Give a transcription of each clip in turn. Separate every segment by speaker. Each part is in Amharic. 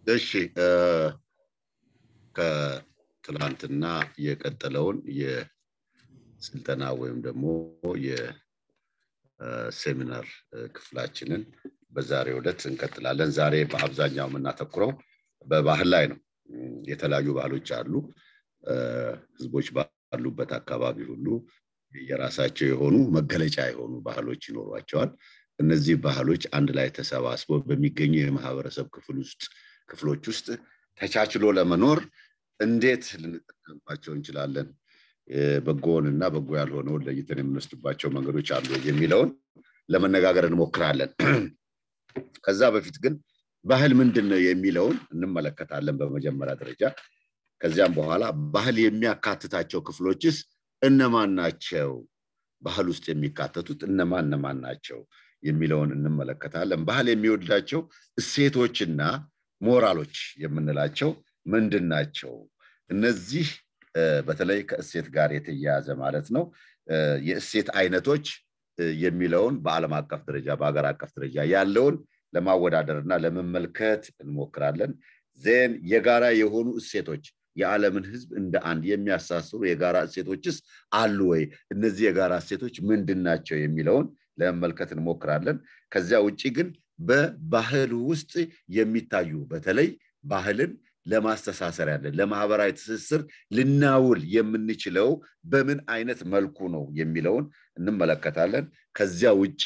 Speaker 1: እሺ ከትላንትና የቀጠለውን የስልጠና ወይም ደግሞ የሴሚናር ክፍላችንን በዛሬው ዕለት እንቀጥላለን። ዛሬ በአብዛኛው የምናተኩረው በባህል ላይ ነው። የተለያዩ ባህሎች አሉ። ህዝቦች ባሉበት አካባቢ ሁሉ የራሳቸው የሆኑ መገለጫ የሆኑ ባህሎች ይኖሯቸዋል። እነዚህ ባህሎች አንድ ላይ ተሰባስበው በሚገኙ የማህበረሰብ ክፍል ውስጥ ክፍሎች ውስጥ ተቻችሎ ለመኖር እንዴት ልንጠቀምባቸው እንችላለን፣ በጎውን እና በጎ ያልሆነውን ለይተን የምንወስድባቸው መንገዶች አሉ የሚለውን ለመነጋገር እንሞክራለን። ከዛ በፊት ግን ባህል ምንድን ነው የሚለውን እንመለከታለን በመጀመሪያ ደረጃ። ከዚያም በኋላ ባህል የሚያካትታቸው ክፍሎችስ እነማን ናቸው? ባህል ውስጥ የሚካተቱት እነማን እነማን ናቸው የሚለውን እንመለከታለን። ባህል የሚወዳቸው እሴቶችና ሞራሎች የምንላቸው ምንድን ናቸው? እነዚህ በተለይ ከእሴት ጋር የተያያዘ ማለት ነው። የእሴት አይነቶች የሚለውን በዓለም አቀፍ ደረጃ በሀገር አቀፍ ደረጃ ያለውን ለማወዳደር እና ለመመልከት እንሞክራለን። ዜን የጋራ የሆኑ እሴቶች የዓለምን ህዝብ እንደ አንድ የሚያሳስሩ የጋራ እሴቶችስ አሉ ወይ? እነዚህ የጋራ እሴቶች ምንድን ናቸው የሚለውን ለመመልከት እንሞክራለን። ከዚያ ውጭ ግን በባህል ውስጥ የሚታዩ በተለይ ባህልን ለማስተሳሰር ያለን ለማህበራዊ ትስስር ልናውል የምንችለው በምን አይነት መልኩ ነው የሚለውን እንመለከታለን። ከዚያ ውጭ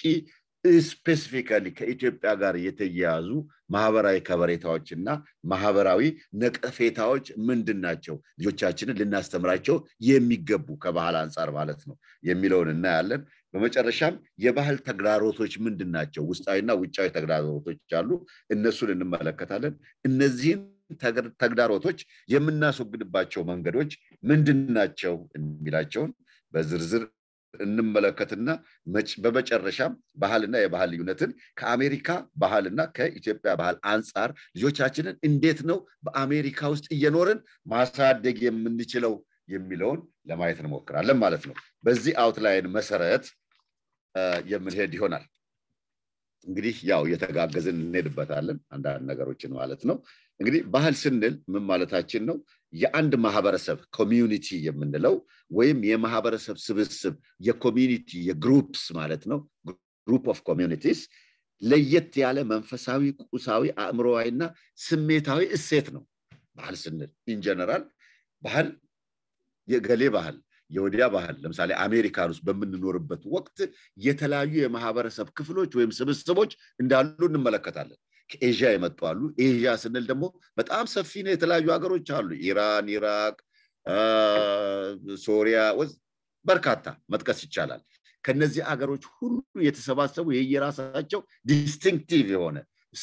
Speaker 1: ስፔሲፊካሊ ከኢትዮጵያ ጋር የተያያዙ ማህበራዊ ከበሬታዎች እና ማህበራዊ ነቀፌታዎች ምንድን ናቸው? ልጆቻችንን ልናስተምራቸው የሚገቡ ከባህል አንጻር ማለት ነው የሚለውን እናያለን። በመጨረሻም የባህል ተግዳሮቶች ምንድን ናቸው? ውስጣዊና ውጫዊ ተግዳሮቶች አሉ። እነሱን እንመለከታለን። እነዚህን ተግዳሮቶች የምናስወግድባቸው መንገዶች ምንድን ናቸው የሚላቸውን በዝርዝር እንመለከትና በመጨረሻም ባህልና የባህል ልዩነትን ከአሜሪካ ባህልና ከኢትዮጵያ ባህል አንጻር ልጆቻችንን እንዴት ነው በአሜሪካ ውስጥ እየኖርን ማሳደግ የምንችለው የሚለውን ለማየት እንሞክራለን ማለት ነው። በዚህ አውትላይን መሰረት የምንሄድ ይሆናል። እንግዲህ ያው እየተጋገዝን እንሄድበታለን አንዳንድ ነገሮችን ማለት ነው። እንግዲህ ባህል ስንል ምን ማለታችን ነው? የአንድ ማህበረሰብ ኮሚዩኒቲ የምንለው ወይም የማህበረሰብ ስብስብ የኮሚዩኒቲ የግሩፕስ ማለት ነው። ግሩፕ ኦፍ ኮሚዩኒቲስ ለየት ያለ መንፈሳዊ፣ ቁሳዊ፣ አእምሮዊና ስሜታዊ እሴት ነው። ባህል ስንል ኢንጀነራል ባህል የገሌ ባህል የወዲያ ባህል ለምሳሌ አሜሪካን ውስጥ በምንኖርበት ወቅት የተለያዩ የማህበረሰብ ክፍሎች ወይም ስብስቦች እንዳሉ እንመለከታለን። ከኤዥያ የመጡ አሉ። ኤዥያ ስንል ደግሞ በጣም ሰፊ ነው። የተለያዩ ሀገሮች አሉ። ኢራን፣ ኢራቅ፣ ሶሪያ በርካታ መጥቀስ ይቻላል። ከነዚህ አገሮች ሁሉ የተሰባሰቡ የየራሳቸው ዲስቲንክቲቭ የሆነ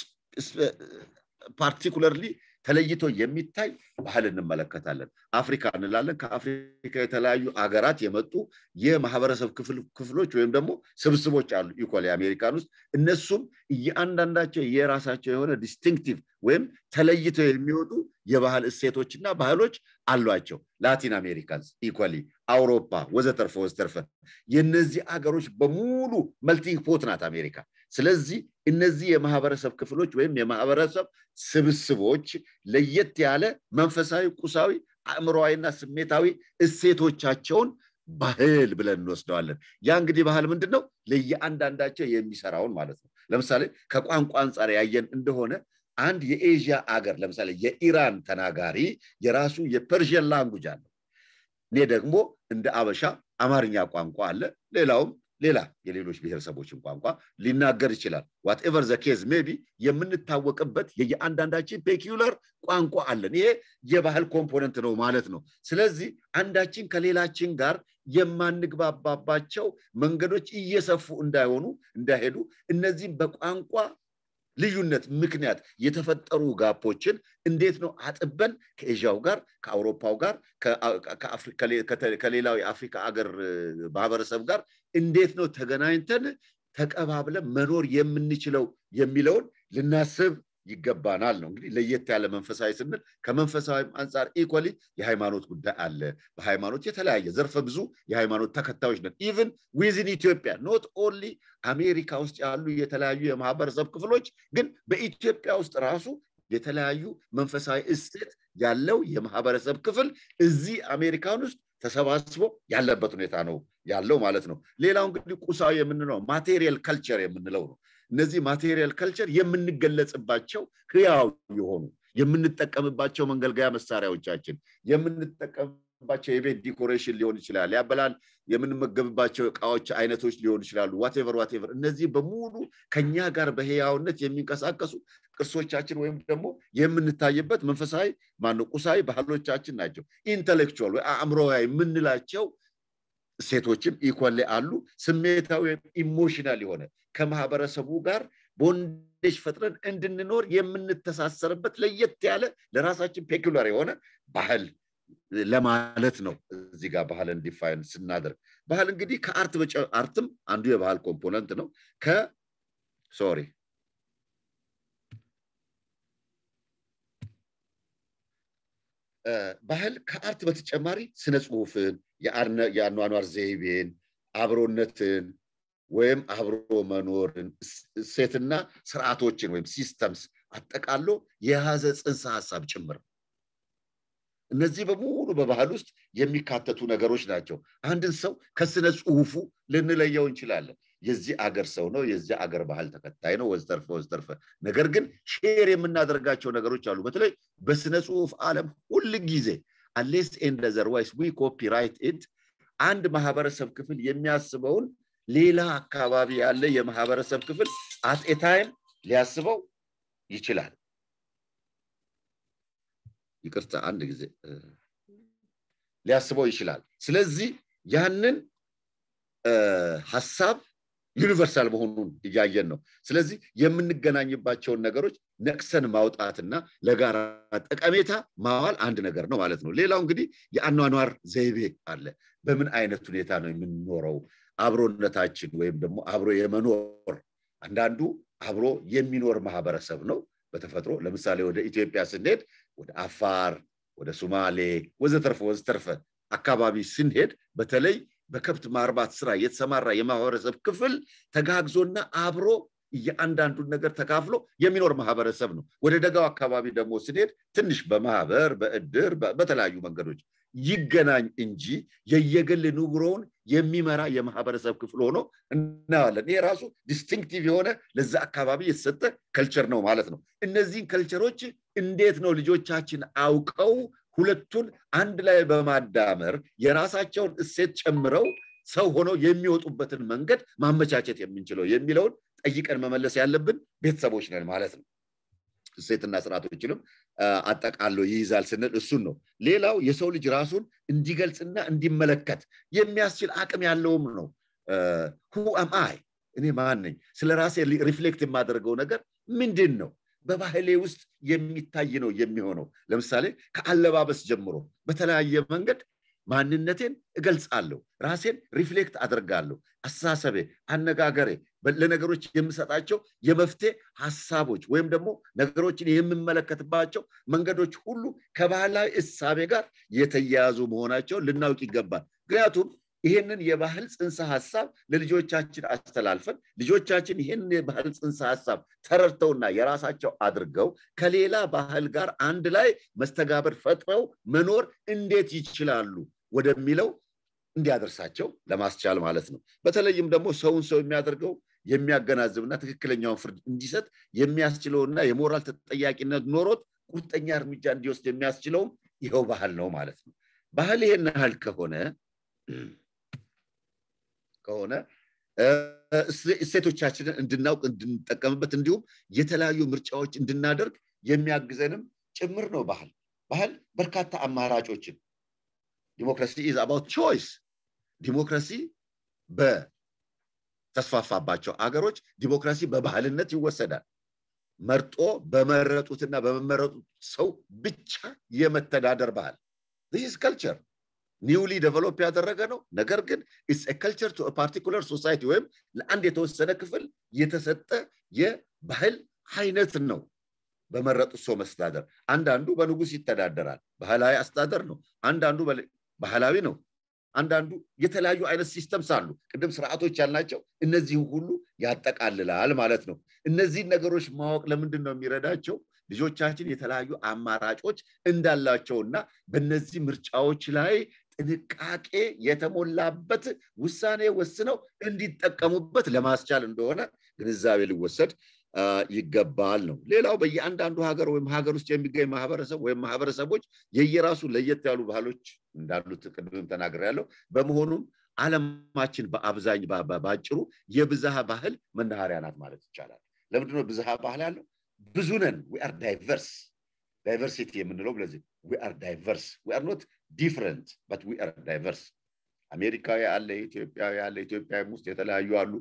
Speaker 1: ፓርቲኩለርሊ ተለይቶ የሚታይ ባህል እንመለከታለን። አፍሪካ እንላለን። ከአፍሪካ የተለያዩ አገራት የመጡ የማህበረሰብ ክፍሎች ወይም ደግሞ ስብስቦች አሉ። ኢኮሊ አሜሪካን ውስጥ እነሱም እያንዳንዳቸው የራሳቸው የሆነ ዲስቲንክቲቭ ወይም ተለይተው የሚወጡ የባህል እሴቶችና ባህሎች አሏቸው። ላቲን አሜሪካንስ ኢኮሊ፣ አውሮፓ ወዘተርፈ ወዘተርፈ የነዚህ አገሮች በሙሉ መልቲንግ ፖት ናት አሜሪካ። ስለዚህ እነዚህ የማህበረሰብ ክፍሎች ወይም የማህበረሰብ ስብስቦች ለየት ያለ መንፈሳዊ፣ ቁሳዊ፣ አእምሮዊና ስሜታዊ እሴቶቻቸውን ባህል ብለን እንወስደዋለን። ያ እንግዲህ ባህል ምንድን ነው? ለየአንዳንዳቸው የሚሰራውን ማለት ነው። ለምሳሌ ከቋንቋ አንጻር ያየን እንደሆነ አንድ የኤዥያ አገር ለምሳሌ የኢራን ተናጋሪ የራሱ የፐርዥን ላንጉጅ አለው። እኔ ደግሞ እንደ አበሻ አማርኛ ቋንቋ አለ። ሌላውም ሌላ የሌሎች ብሔረሰቦችን ቋንቋ ሊናገር ይችላል። ዋትኤቨር ዘ ኬዝ ሜቢ የምንታወቅበት የየአንዳንዳችን ፔኪዩለር ቋንቋ አለን። ይሄ የባህል ኮምፖነንት ነው ማለት ነው። ስለዚህ አንዳችን ከሌላችን ጋር የማንግባባባቸው መንገዶች እየሰፉ እንዳይሆኑ እንዳይሄዱ እነዚህም በቋንቋ ልዩነት ምክንያት የተፈጠሩ ጋፖችን እንዴት ነው አጥበን ከኤዥያው ጋር ከአውሮፓው ጋር ከሌላው የአፍሪካ አገር ማህበረሰብ ጋር እንዴት ነው ተገናኝተን ተቀባብለን መኖር የምንችለው የሚለውን ልናስብ ይገባናል ነው እንግዲህ ለየት ያለ መንፈሳዊ ስንል ከመንፈሳዊ አንጻር ኢኮሊ የሃይማኖት ጉዳይ አለ በሃይማኖት የተለያየ ዘርፈ ብዙ የሃይማኖት ተከታዮች ነን ኢቭን ዊዝን ኢትዮጵያ ኖት ኦንሊ አሜሪካ ውስጥ ያሉ የተለያዩ የማህበረሰብ ክፍሎች ግን በኢትዮጵያ ውስጥ ራሱ የተለያዩ መንፈሳዊ እሴት ያለው የማህበረሰብ ክፍል እዚህ አሜሪካን ውስጥ ተሰባስቦ ያለበት ሁኔታ ነው ያለው ማለት ነው። ሌላው እንግዲህ ቁሳዊ የምንለው ማቴሪያል ካልቸር የምንለው ነው። እነዚህ ማቴሪያል ካልቸር የምንገለጽባቸው ህያው የሆኑ የምንጠቀምባቸው መንገልገያ መሳሪያዎቻችን የምንጠቀምባቸው የቤት ዲኮሬሽን ሊሆን ይችላል። ያበላል የምንመገብባቸው እቃዎች አይነቶች ሊሆኑ ይችላሉ። ዋቴቨር ዋቴቨር እነዚህ በሙሉ ከኛ ጋር በህያውነት የሚንቀሳቀሱ ቅርሶቻችን ወይም ደግሞ የምንታይበት መንፈሳዊ ማነው ቁሳዊ ባህሎቻችን ናቸው። ኢንተሌክቹዋል ወይ አእምሮዊ የምንላቸው ሴቶችም ኢኮሌ አሉ። ስሜታዊ ወይም ኢሞሽናል የሆነ ከማህበረሰቡ ጋር ቦንዴጅ ፈጥረን እንድንኖር የምንተሳሰርበት ለየት ያለ ለራሳችን ፔኩላር የሆነ ባህል ለማለት ነው። እዚህ ጋር ባህልን ዲፋይን ስናደርግ ባህል እንግዲህ ከአርት አርትም አንዱ የባህል ኮምፖነንት ነው። ከ ሶሪ ባህል ከአርት በተጨማሪ ስነ ጽሁፍን፣ የአኗኗር ዘይቤን፣ አብሮነትን ወይም አብሮ መኖርን እሴትና ስርዓቶችን ወይም ሲስተምስ አጠቃሎ የያዘ ጽንሰ ሀሳብ ጭምር እነዚህ በሙሉ በባህል ውስጥ የሚካተቱ ነገሮች ናቸው። አንድን ሰው ከስነ ጽሁፉ ልንለየው እንችላለን። የዚህ አገር ሰው ነው፣ የዚህ አገር ባህል ተከታይ ነው፣ ወዘተርፈ ወዘተርፈ። ነገር ግን ሼር የምናደርጋቸው ነገሮች አሉ። በተለይ በስነ ጽሁፍ ዓለም ሁል ጊዜ አሌስ ኤንድ ዘርዋይስ ዊ ኮፒራይት ኢት አንድ ማህበረሰብ ክፍል የሚያስበውን ሌላ አካባቢ ያለ የማህበረሰብ ክፍል አት ኤ ታይም ሊያስበው ይችላል። ይቅርታ አንድ ጊዜ ሊያስበው ይችላል። ስለዚህ ያንን ሀሳብ ዩኒቨርሳል መሆኑን እያየን ነው። ስለዚህ የምንገናኝባቸውን ነገሮች ነቅሰን ማውጣትና ለጋራ ጠቀሜታ ማዋል አንድ ነገር ነው ማለት ነው። ሌላው እንግዲህ የአኗኗር ዘይቤ አለ። በምን አይነት ሁኔታ ነው የምንኖረው? አብሮነታችን ወይም ደግሞ አብሮ የመኖር አንዳንዱ አብሮ የሚኖር ማህበረሰብ ነው በተፈጥሮ ለምሳሌ ወደ ኢትዮጵያ ስንሄድ ወደ አፋር፣ ወደ ሱማሌ ወዘተርፈ ወዘተርፈ አካባቢ ስንሄድ በተለይ በከብት ማርባት ስራ የተሰማራ የማህበረሰብ ክፍል ተጋግዞና አብሮ እያንዳንዱን ነገር ተካፍሎ የሚኖር ማህበረሰብ ነው። ወደ ደጋው አካባቢ ደግሞ ስንሄድ ትንሽ በማህበር በእድር በተለያዩ መንገዶች ይገናኝ እንጂ የየግል ኑሮውን የሚመራ የማህበረሰብ ክፍል ሆኖ እናያለን። ይሄ ራሱ ዲስቲንክቲቭ የሆነ ለዛ አካባቢ የተሰጠ ከልቸር ነው ማለት ነው። እነዚህን ከልቸሮች እንዴት ነው ልጆቻችን አውቀው ሁለቱን አንድ ላይ በማዳመር የራሳቸውን እሴት ጨምረው ሰው ሆነው የሚወጡበትን መንገድ ማመቻቸት የምንችለው የሚለውን ጠይቀን መመለስ ያለብን ቤተሰቦች ነን ማለት ነው። እሴትና ስርዓቶችንም አጠቃሎ ይይዛል ስንል እሱን ነው። ሌላው የሰው ልጅ ራሱን እንዲገልጽና እንዲመለከት የሚያስችል አቅም ያለውም ነው። ሁ አም አይ እኔ ማን ነኝ? ስለ ራሴ ሪፍሌክት የማደርገው ነገር ምንድን ነው? በባህሌ ውስጥ የሚታይ ነው የሚሆነው። ለምሳሌ ከአለባበስ ጀምሮ በተለያየ መንገድ ማንነቴን እገልጻለሁ፣ ራሴን ሪፍሌክት አደርጋለሁ። አስተሳሰቤ፣ አነጋገሬ፣ ለነገሮች የምሰጣቸው የመፍትሄ ሀሳቦች ወይም ደግሞ ነገሮችን የምመለከትባቸው መንገዶች ሁሉ ከባህላዊ እሳቤ ጋር የተያያዙ መሆናቸውን ልናውቅ ይገባል። ምክንያቱም ይህንን የባህል ጽንሰ ሀሳብ ለልጆቻችን አስተላልፈን ልጆቻችን ይህንን የባህል ጽንሰ ሀሳብ ተረድተውና የራሳቸው አድርገው ከሌላ ባህል ጋር አንድ ላይ መስተጋብር ፈጥረው መኖር እንዴት ይችላሉ ወደሚለው እንዲያደርሳቸው ለማስቻል ማለት ነው። በተለይም ደግሞ ሰውን ሰው የሚያደርገው የሚያገናዝብና ትክክለኛውን ፍርድ እንዲሰጥ የሚያስችለውና የሞራል ተጠያቂነት ኖሮት ቁርጠኛ እርምጃ እንዲወስድ የሚያስችለውም ይኸው ባህል ነው ማለት ነው። ባህል ይሄን ያህል ከሆነ ከሆነ እሴቶቻችንን እንድናውቅ እንድንጠቀምበት እንዲሁም የተለያዩ ምርጫዎች እንድናደርግ የሚያግዘንም ጭምር ነው ባህል። ባህል በርካታ አማራጮችን ዲሞክራሲ ኢዝ አባውት ቾይስ ዲሞክራሲ በተስፋፋባቸው አገሮች ዲሞክራሲ በባህልነት ይወሰዳል። መርጦ በመረጡትና በመመረጡት ሰው ብቻ የመተዳደር ባህል ዚስ ከልቸር ኒውሊ ዴቨሎፕ ያደረገ ነው። ነገር ግን ኢትስ ከልቸር ቱ ፓርቲኩለር ሶሳይቲ ወይም ለአንድ የተወሰነ ክፍል የተሰጠ የባህል አይነት ነው። በመረጡት ሰው መስተዳደር አንዳንዱ በንጉስ ይተዳደራል፣ ባህላዊ አስተዳደር ነው። አንዳንዱ ባህላዊ ነው፣ አንዳንዱ የተለያዩ አይነት ሲስተምስ አሉ ቅድም ስርዓቶች ያልናቸው እነዚህ ሁሉ ያጠቃልላል ማለት ነው እነዚህን ነገሮች ማወቅ ለምንድን ነው የሚረዳቸው ልጆቻችን የተለያዩ አማራጮች እንዳላቸውና በእነዚህ ምርጫዎች ላይ ጥንቃቄ የተሞላበት ውሳኔ ወስነው እንዲጠቀሙበት ለማስቻል እንደሆነ ግንዛቤ ሊወሰድ ይገባል ነው ሌላው በየአንዳንዱ ሀገር ወይም ሀገር ውስጥ የሚገኝ ማህበረሰብ ወይም ማህበረሰቦች የየራሱ ለየት ያሉ ባህሎች እንዳሉት ቅድምም ተናግር ያለው በመሆኑም አለማችን በአብዛኝ በአጭሩ የብዝሃ ባህል መናኸሪያ ናት ማለት ይቻላል ለምንድነው ብዝሃ ባህል ያለው ብዙ ነን ዊአር ዳይቨርስ ዳይቨርሲቲ የምንለው ለዚህ ዊአር ዳይቨርስ ዊአር ኖት ዲፍረንት በት ዊአር ዳይቨርስ አሜሪካዊ አለ ኢትዮጵያዊ አለ ኢትዮጵያ ውስጥ የተለያዩ አሉ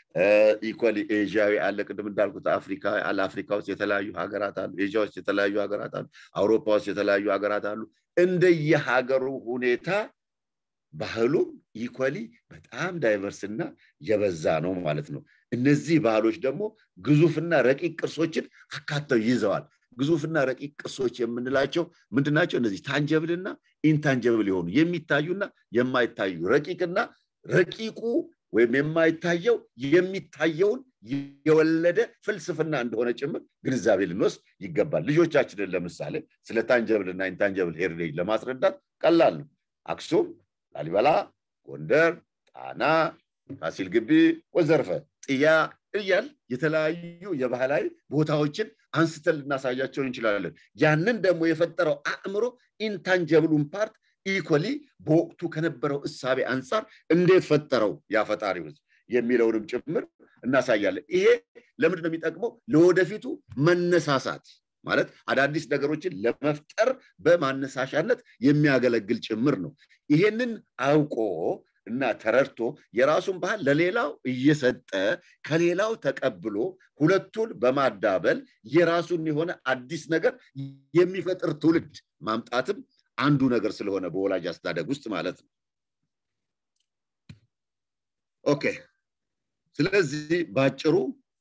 Speaker 1: ኢኳሊ ኤዥያዊ አለ ቅድም እንዳልኩት አፍሪካ አለ አፍሪካ ውስጥ የተለያዩ ሀገራት አሉ ኤዥያ ውስጥ የተለያዩ ሀገራት አሉ አውሮፓ ውስጥ የተለያዩ ሀገራት አሉ እንደየሀገሩ ሁኔታ ባህሉም ኢኳሊ በጣም ዳይቨርስ እና የበዛ ነው ማለት ነው እነዚህ ባህሎች ደግሞ ግዙፍና ረቂቅ ቅርሶችን አካተው ይዘዋል ግዙፍና ረቂቅ ቅርሶች የምንላቸው ምንድናቸው እነዚህ ታንጀብልና ኢንታንጀብል የሆኑ የሚታዩና የማይታዩ ረቂቅና ረቂቁ ወይም የማይታየው የሚታየውን የወለደ ፍልስፍና እንደሆነ ጭምር ግንዛቤ ልንወስድ ይገባል ልጆቻችንን ለምሳሌ ስለ ታንጀብልና ኢንታንጀብል ሄሪቴጅ ለማስረዳት ቀላል ነው አክሱም ላሊበላ ጎንደር ጣና ፋሲል ግቢ ወዘርፈ ጥያ እያል የተለያዩ የባህላዊ ቦታዎችን አንስተን ልናሳያቸው እንችላለን ያንን ደግሞ የፈጠረው አእምሮ ኢንታንጀብሉን ፓርት ኢኮሊ በወቅቱ ከነበረው እሳቤ አንጻር እንዴት ፈጠረው ያፈጣሪ ህዝብ የሚለውንም ጭምር እናሳያለን ይሄ ለምንድን ነው የሚጠቅመው ለወደፊቱ መነሳሳት ማለት አዳዲስ ነገሮችን ለመፍጠር በማነሳሻነት የሚያገለግል ጭምር ነው ይሄንን አውቆ እና ተረድቶ የራሱን ባህል ለሌላው እየሰጠ ከሌላው ተቀብሎ ሁለቱን በማዳበል የራሱን የሆነ አዲስ ነገር የሚፈጥር ትውልድ ማምጣትም አንዱ ነገር ስለሆነ በወላጅ አስተዳደግ ውስጥ ማለት ነው ኦኬ ስለዚህ በአጭሩ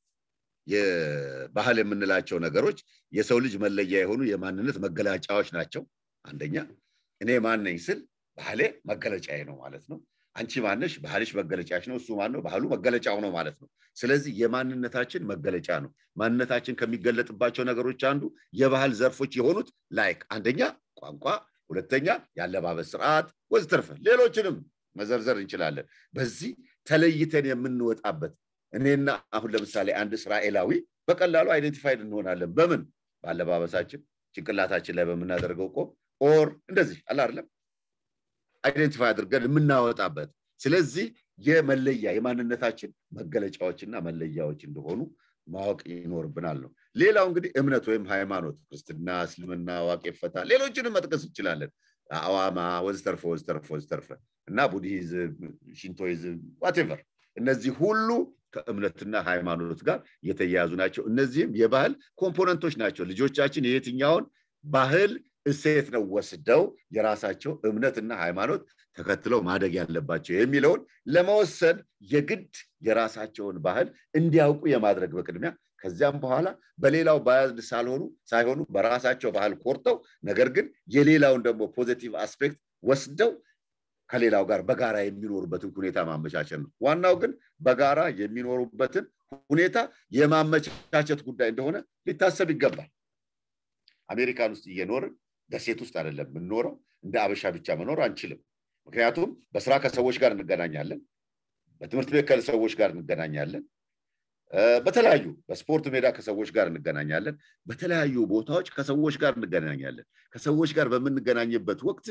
Speaker 1: የባህል የምንላቸው ነገሮች የሰው ልጅ መለያ የሆኑ የማንነት መገለጫዎች ናቸው አንደኛ እኔ ማነኝ ስል ባህሌ መገለጫዬ ነው ማለት ነው አንቺ ማነሽ ባህልሽ መገለጫሽ ነው እሱ ማን ነው ባህሉ መገለጫው ነው ማለት ነው ስለዚህ የማንነታችን መገለጫ ነው ማንነታችን ከሚገለጥባቸው ነገሮች አንዱ የባህል ዘርፎች የሆኑት ላይክ አንደኛ ቋንቋ ሁለተኛ የአለባበስ ስርዓት ወዝተርፈ ሌሎችንም መዘርዘር እንችላለን በዚህ ተለይተን የምንወጣበት እኔና አሁን ለምሳሌ አንድ እስራኤላዊ በቀላሉ አይደንቲፋይድ እንሆናለን በምን በአለባበሳችን ጭንቅላታችን ላይ በምናደርገው ቆም ኦር እንደዚህ አለ አይደለም አይደንቲፋይ አድርገን የምናወጣበት ስለዚህ የመለያ የማንነታችን መገለጫዎችና መለያዎች እንደሆኑ ማወቅ ይኖርብናል ነው ሌላው እንግዲህ እምነት ወይም ሃይማኖት ክርስትና እስልምና ዋቄ ፈታ ሌሎችንም መጥቀስ እንችላለን አዋማ ወዝተርፈ ወዝተርፈ ወዝተርፈ እና ቡድሂዝም ሽንቶይዝም ዋቴቨር እነዚህ ሁሉ ከእምነትና ሃይማኖት ጋር የተያያዙ ናቸው እነዚህም የባህል ኮምፖነንቶች ናቸው ልጆቻችን የየትኛውን ባህል እሴት ነው ወስደው የራሳቸው እምነትና ሃይማኖት ተከትለው ማደግ ያለባቸው የሚለውን ለመወሰን የግድ የራሳቸውን ባህል እንዲያውቁ የማድረግ በቅድሚያ ከዚያም በኋላ በሌላው ባያዝድ ሳልሆኑ ሳይሆኑ በራሳቸው ባህል ኮርተው ነገር ግን የሌላውን ደግሞ ፖዚቲቭ አስፔክት ወስደው ከሌላው ጋር በጋራ የሚኖሩበትን ሁኔታ ማመቻቸት ነው ዋናው ግን በጋራ የሚኖሩበትን ሁኔታ የማመቻቸት ጉዳይ እንደሆነ ሊታሰብ ይገባል አሜሪካን ውስጥ እየኖርን ደሴት ውስጥ አይደለም የምንኖረው እንደ አበሻ ብቻ መኖር አንችልም ምክንያቱም በስራ ከሰዎች ጋር እንገናኛለን በትምህርት ቤት ከሰዎች ጋር እንገናኛለን በተለያዩ በስፖርት ሜዳ ከሰዎች ጋር እንገናኛለን በተለያዩ ቦታዎች ከሰዎች ጋር እንገናኛለን ከሰዎች ጋር በምንገናኝበት ወቅት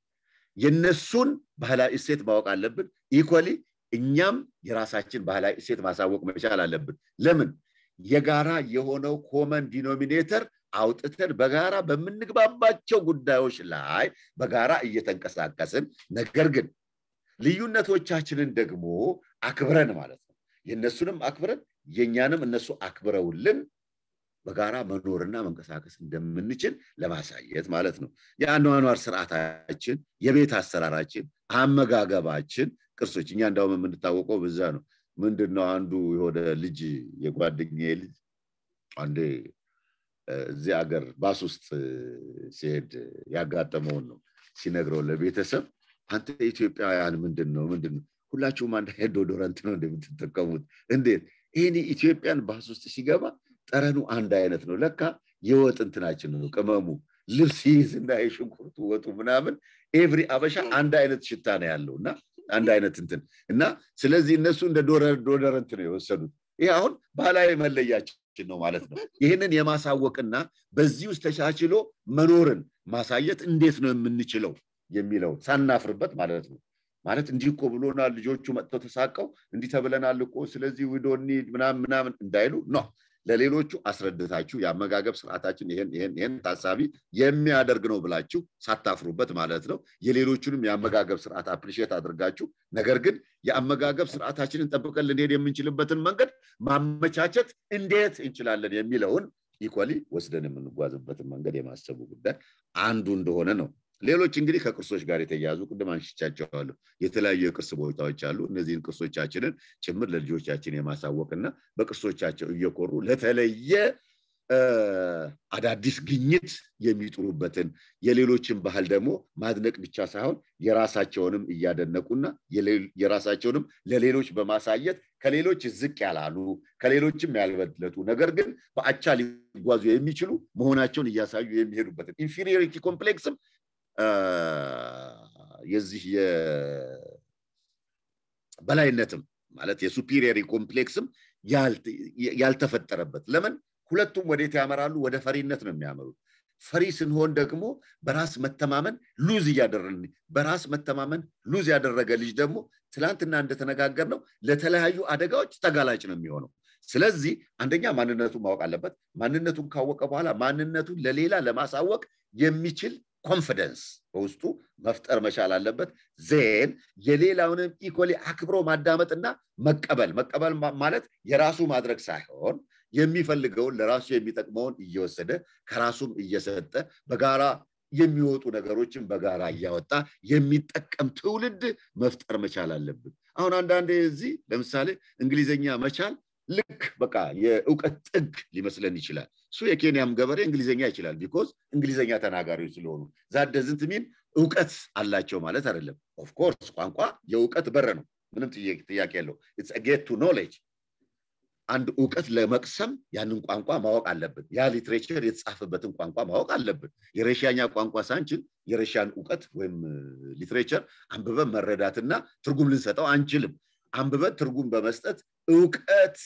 Speaker 1: የነሱን ባህላዊ እሴት ማወቅ አለብን ኢኮሊ እኛም የራሳችን ባህላዊ እሴት ማሳወቅ መቻል አለብን ለምን የጋራ የሆነው ኮመን ዲኖሚኔተር አውጥተን በጋራ በምንግባባቸው ጉዳዮች ላይ በጋራ እየተንቀሳቀስን ነገር ግን ልዩነቶቻችንን ደግሞ አክብረን ማለት ነው የእነሱንም አክብረን የእኛንም እነሱ አክብረውልን በጋራ መኖርና መንቀሳቀስ እንደምንችል ለማሳየት ማለት ነው የአኗኗር ስርዓታችን የቤት አሰራራችን አመጋገባችን ቅርሶች እኛ እንዳውም የምንታወቀው በዛ ነው ምንድን ነው አንዱ የሆነ ልጅ የጓደኛ ልጅ አንዴ እዚህ ሀገር ባስ ውስጥ ሲሄድ ያጋጠመውን ነው ሲነግረው ለቤተሰብ አንተ ኢትዮጵያውያን ምንድን ነው ምንድን ነው ሁላችሁም አንድ አይነት ዶዶረንት ነው እንደምትጠቀሙት እንዴት ይህን ኢትዮጵያን ባስ ውስጥ ሲገባ ጠረኑ አንድ አይነት ነው ለካ የወጥ እንትናችን ነው ቅመሙ ልብስ ይይዝና የሽንኩርቱ ወጡ ምናምን ኤቭሪ አበሻ አንድ አይነት ሽታ ነው ያለው እና አንድ አይነት እንትን እና ስለዚህ እነሱ እንደ ዶደረንት ነው የወሰዱት ይህ አሁን ባህላዊ መለያችን ነው ማለት ነው ይህንን የማሳወቅና በዚህ ውስጥ ተቻችሎ መኖርን ማሳየት እንዴት ነው የምንችለው የሚለው ሳናፍርበት ማለት ነው ማለት እንዲህ እኮ ብሎናል ልጆቹ መጥተው ተሳቀው እንዲህ ተብለናል እኮ ስለዚህ ዊዶኒ ምናምን ምናምን እንዳይሉ ነው ለሌሎቹ አስረድታችሁ የአመጋገብ ስርዓታችን ይህን ይህን ይህን ታሳቢ የሚያደርግ ነው ብላችሁ ሳታፍሩበት ማለት ነው የሌሎቹንም የአመጋገብ ስርዓት አፕሪሼት አድርጋችሁ ነገር ግን የአመጋገብ ስርዓታችንን ጠብቀን ልንሄድ የምንችልበትን መንገድ ማመቻቸት እንዴት እንችላለን የሚለውን ኢኳሊ ወስደን የምንጓዝበትን መንገድ የማሰቡ ጉዳይ አንዱ እንደሆነ ነው ሌሎች እንግዲህ ከቅርሶች ጋር የተያያዙ ቅድም አንሽቻቸዋለሁ የተለያዩ የቅርስ ቦታዎች አሉ እነዚህን ቅርሶቻችንን ጭምር ለልጆቻችን የማሳወቅና በቅርሶቻቸው እየኮሩ ለተለየ አዳዲስ ግኝት የሚጥሩበትን የሌሎችን ባህል ደግሞ ማድነቅ ብቻ ሳይሆን የራሳቸውንም እያደነቁና የራሳቸውንም ለሌሎች በማሳየት ከሌሎች ዝቅ ያላሉ ከሌሎችም ያልበለጡ ነገር ግን በአቻ ሊጓዙ የሚችሉ መሆናቸውን እያሳዩ የሚሄዱበትን ኢንፌሪዮሪቲ ኮምፕሌክስም የዚህ በላይነትም ማለት የሱፒሪየሪ ኮምፕሌክስም ያልተፈጠረበት ለምን ሁለቱም ወዴት ያመራሉ ወደ ፈሪነት ነው የሚያመሩት ፈሪ ስንሆን ደግሞ በራስ መተማመን ሉዝ እያደረን በራስ መተማመን ሉዝ ያደረገ ልጅ ደግሞ ትላንትና እንደተነጋገር ነው ለተለያዩ አደጋዎች ተጋላጭ ነው የሚሆነው ስለዚህ አንደኛ ማንነቱን ማወቅ አለበት ማንነቱን ካወቀ በኋላ ማንነቱን ለሌላ ለማሳወቅ የሚችል ኮንፊደንስ በውስጡ መፍጠር መቻል አለበት ዜን የሌላውንም ኢኮሊ አክብሮ ማዳመጥና መቀበል መቀበል ማለት የራሱ ማድረግ ሳይሆን የሚፈልገውን ለራሱ የሚጠቅመውን እየወሰደ ከራሱም እየሰጠ በጋራ የሚወጡ ነገሮችን በጋራ እያወጣ የሚጠቀም ትውልድ መፍጠር መቻል አለብን አሁን አንዳንዴ እዚህ ለምሳሌ እንግሊዝኛ መቻል ልክ በቃ የእውቀት ጥግ ሊመስለን ይችላል እሱ የኬንያም ገበሬ እንግሊዝኛ ይችላል ቢኮዝ እንግሊዝኛ ተናጋሪዎች ስለሆኑ ዛደዝንት ሚን እውቀት አላቸው ማለት አይደለም ኦፍኮርስ ቋንቋ የእውቀት በር ነው ምንም ጥያቄ የለው ጌት ቱ ኖሌጅ አንድ እውቀት ለመቅሰም ያንን ቋንቋ ማወቅ አለብን ያ ሊትሬቸር የተጻፈበትን ቋንቋ ማወቅ አለብን የረሻኛ ቋንቋ ሳንችል የረሻን እውቀት ወይም ሊትሬቸር አንብበን መረዳትና ትርጉም ልንሰጠው አንችልም አንብበን ትርጉም በመስጠት እውቀት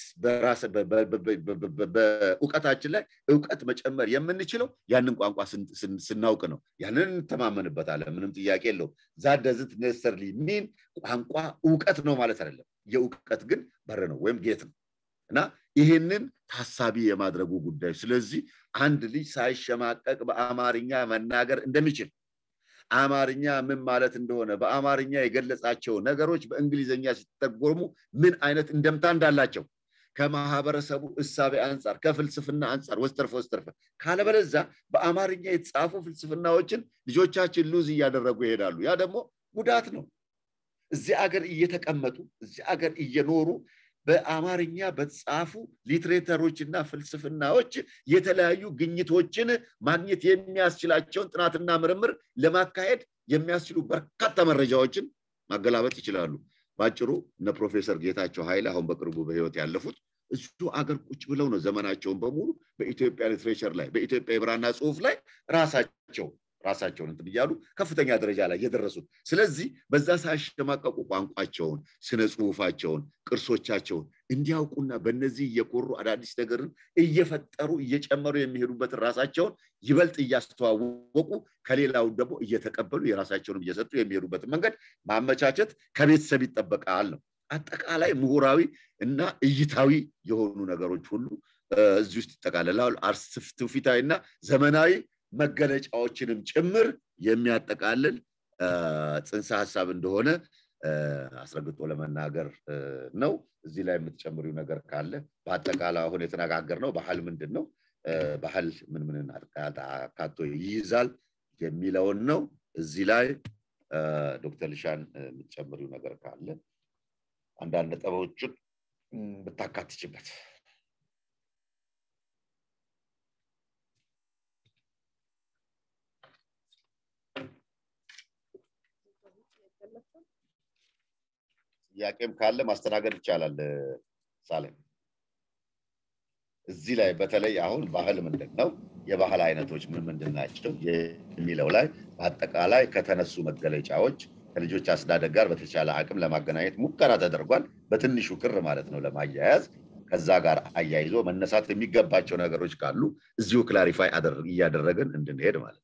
Speaker 1: በእውቀታችን ላይ እውቀት መጨመር የምንችለው ያንን ቋንቋ ስናውቅ ነው ያንን እንተማመንበታለን ምንም ጥያቄ የለው ዛደዝት ነሰርሊ ሚን ቋንቋ እውቀት ነው ማለት አይደለም የእውቀት ግን በር ነው ወይም ጌት ነው እና ይህንን ታሳቢ የማድረጉ ጉዳይ ስለዚህ አንድ ልጅ ሳይሸማቀቅ በአማርኛ መናገር እንደሚችል አማርኛ ምን ማለት እንደሆነ በአማርኛ የገለጻቸው ነገሮች በእንግሊዝኛ ሲተጎርሙ ምን አይነት እንደምታ እንዳላቸው ከማህበረሰቡ እሳቤ አንጻር ከፍልስፍና አንጻር ወስተርፈ ወስተርፈ ካለበለዛ በአማርኛ የተጻፉ ፍልስፍናዎችን ልጆቻችን ሉዝ እያደረጉ ይሄዳሉ ያ ደግሞ ጉዳት ነው እዚህ አገር እየተቀመጡ እዚህ አገር እየኖሩ በአማርኛ በተጻፉ ሊትሬተሮችና ፍልስፍናዎች የተለያዩ ግኝቶችን ማግኘት የሚያስችላቸውን ጥናትና ምርምር ለማካሄድ የሚያስችሉ በርካታ መረጃዎችን ማገላበጥ ይችላሉ በአጭሩ እነ ፕሮፌሰር ጌታቸው ኃይለ አሁን በቅርቡ በህይወት ያለፉት እሱ አገር ቁጭ ብለው ነው ዘመናቸውን በሙሉ በኢትዮጵያ ሊትሬቸር ላይ በኢትዮጵያ የብራና ጽሁፍ ላይ ራሳቸው ራሳቸውን እንትን እያሉ ከፍተኛ ደረጃ ላይ የደረሱት ስለዚህ በዛ ሳያሸማቀቁ ቋንቋቸውን ስነ ጽሁፋቸውን ቅርሶቻቸውን እንዲያውቁና በእነዚህ እየኮሩ አዳዲስ ነገርን እየፈጠሩ እየጨመሩ የሚሄዱበትን ራሳቸውን ይበልጥ እያስተዋወቁ ከሌላው ደግሞ እየተቀበሉ የራሳቸውንም እየሰጡ የሚሄዱበትን መንገድ ማመቻቸት ከቤተሰብ ይጠበቃል ነው አጠቃላይ ምሁራዊ እና እይታዊ የሆኑ ነገሮች ሁሉ እዚህ ውስጥ ይጠቃለላል ትውፊታዊ እና ዘመናዊ መገለጫዎችንም ጭምር የሚያጠቃልል ጽንሰ ሀሳብ እንደሆነ አስረግጦ ለመናገር ነው እዚህ ላይ የምትጨምሪው ነገር ካለ በአጠቃላይ አሁን የተነጋገር ነው ባህል ምንድን ነው ባህል ምን ምን አካቶ ይይዛል የሚለውን ነው እዚህ ላይ ዶክተር ልሻን የምትጨምሪው ነገር ካለ አንዳንድ ነጥቦችን ብታካትችበት ጥያቄም ካለ ማስተናገድ ይቻላል ሳሌም እዚህ ላይ በተለይ አሁን ባህል ምንድን ነው የባህል አይነቶች ምን ምንድን ናቸው የሚለው ላይ በአጠቃላይ ከተነሱ መገለጫዎች ከልጆች አስተዳደግ ጋር በተቻለ አቅም ለማገናኘት ሙከራ ተደርጓል በትንሹ ክር ማለት ነው ለማያያዝ ከዛ ጋር አያይዞ መነሳት የሚገባቸው ነገሮች ካሉ እዚሁ ክላሪፋይ እያደረግን እንድንሄድ ማለት ነው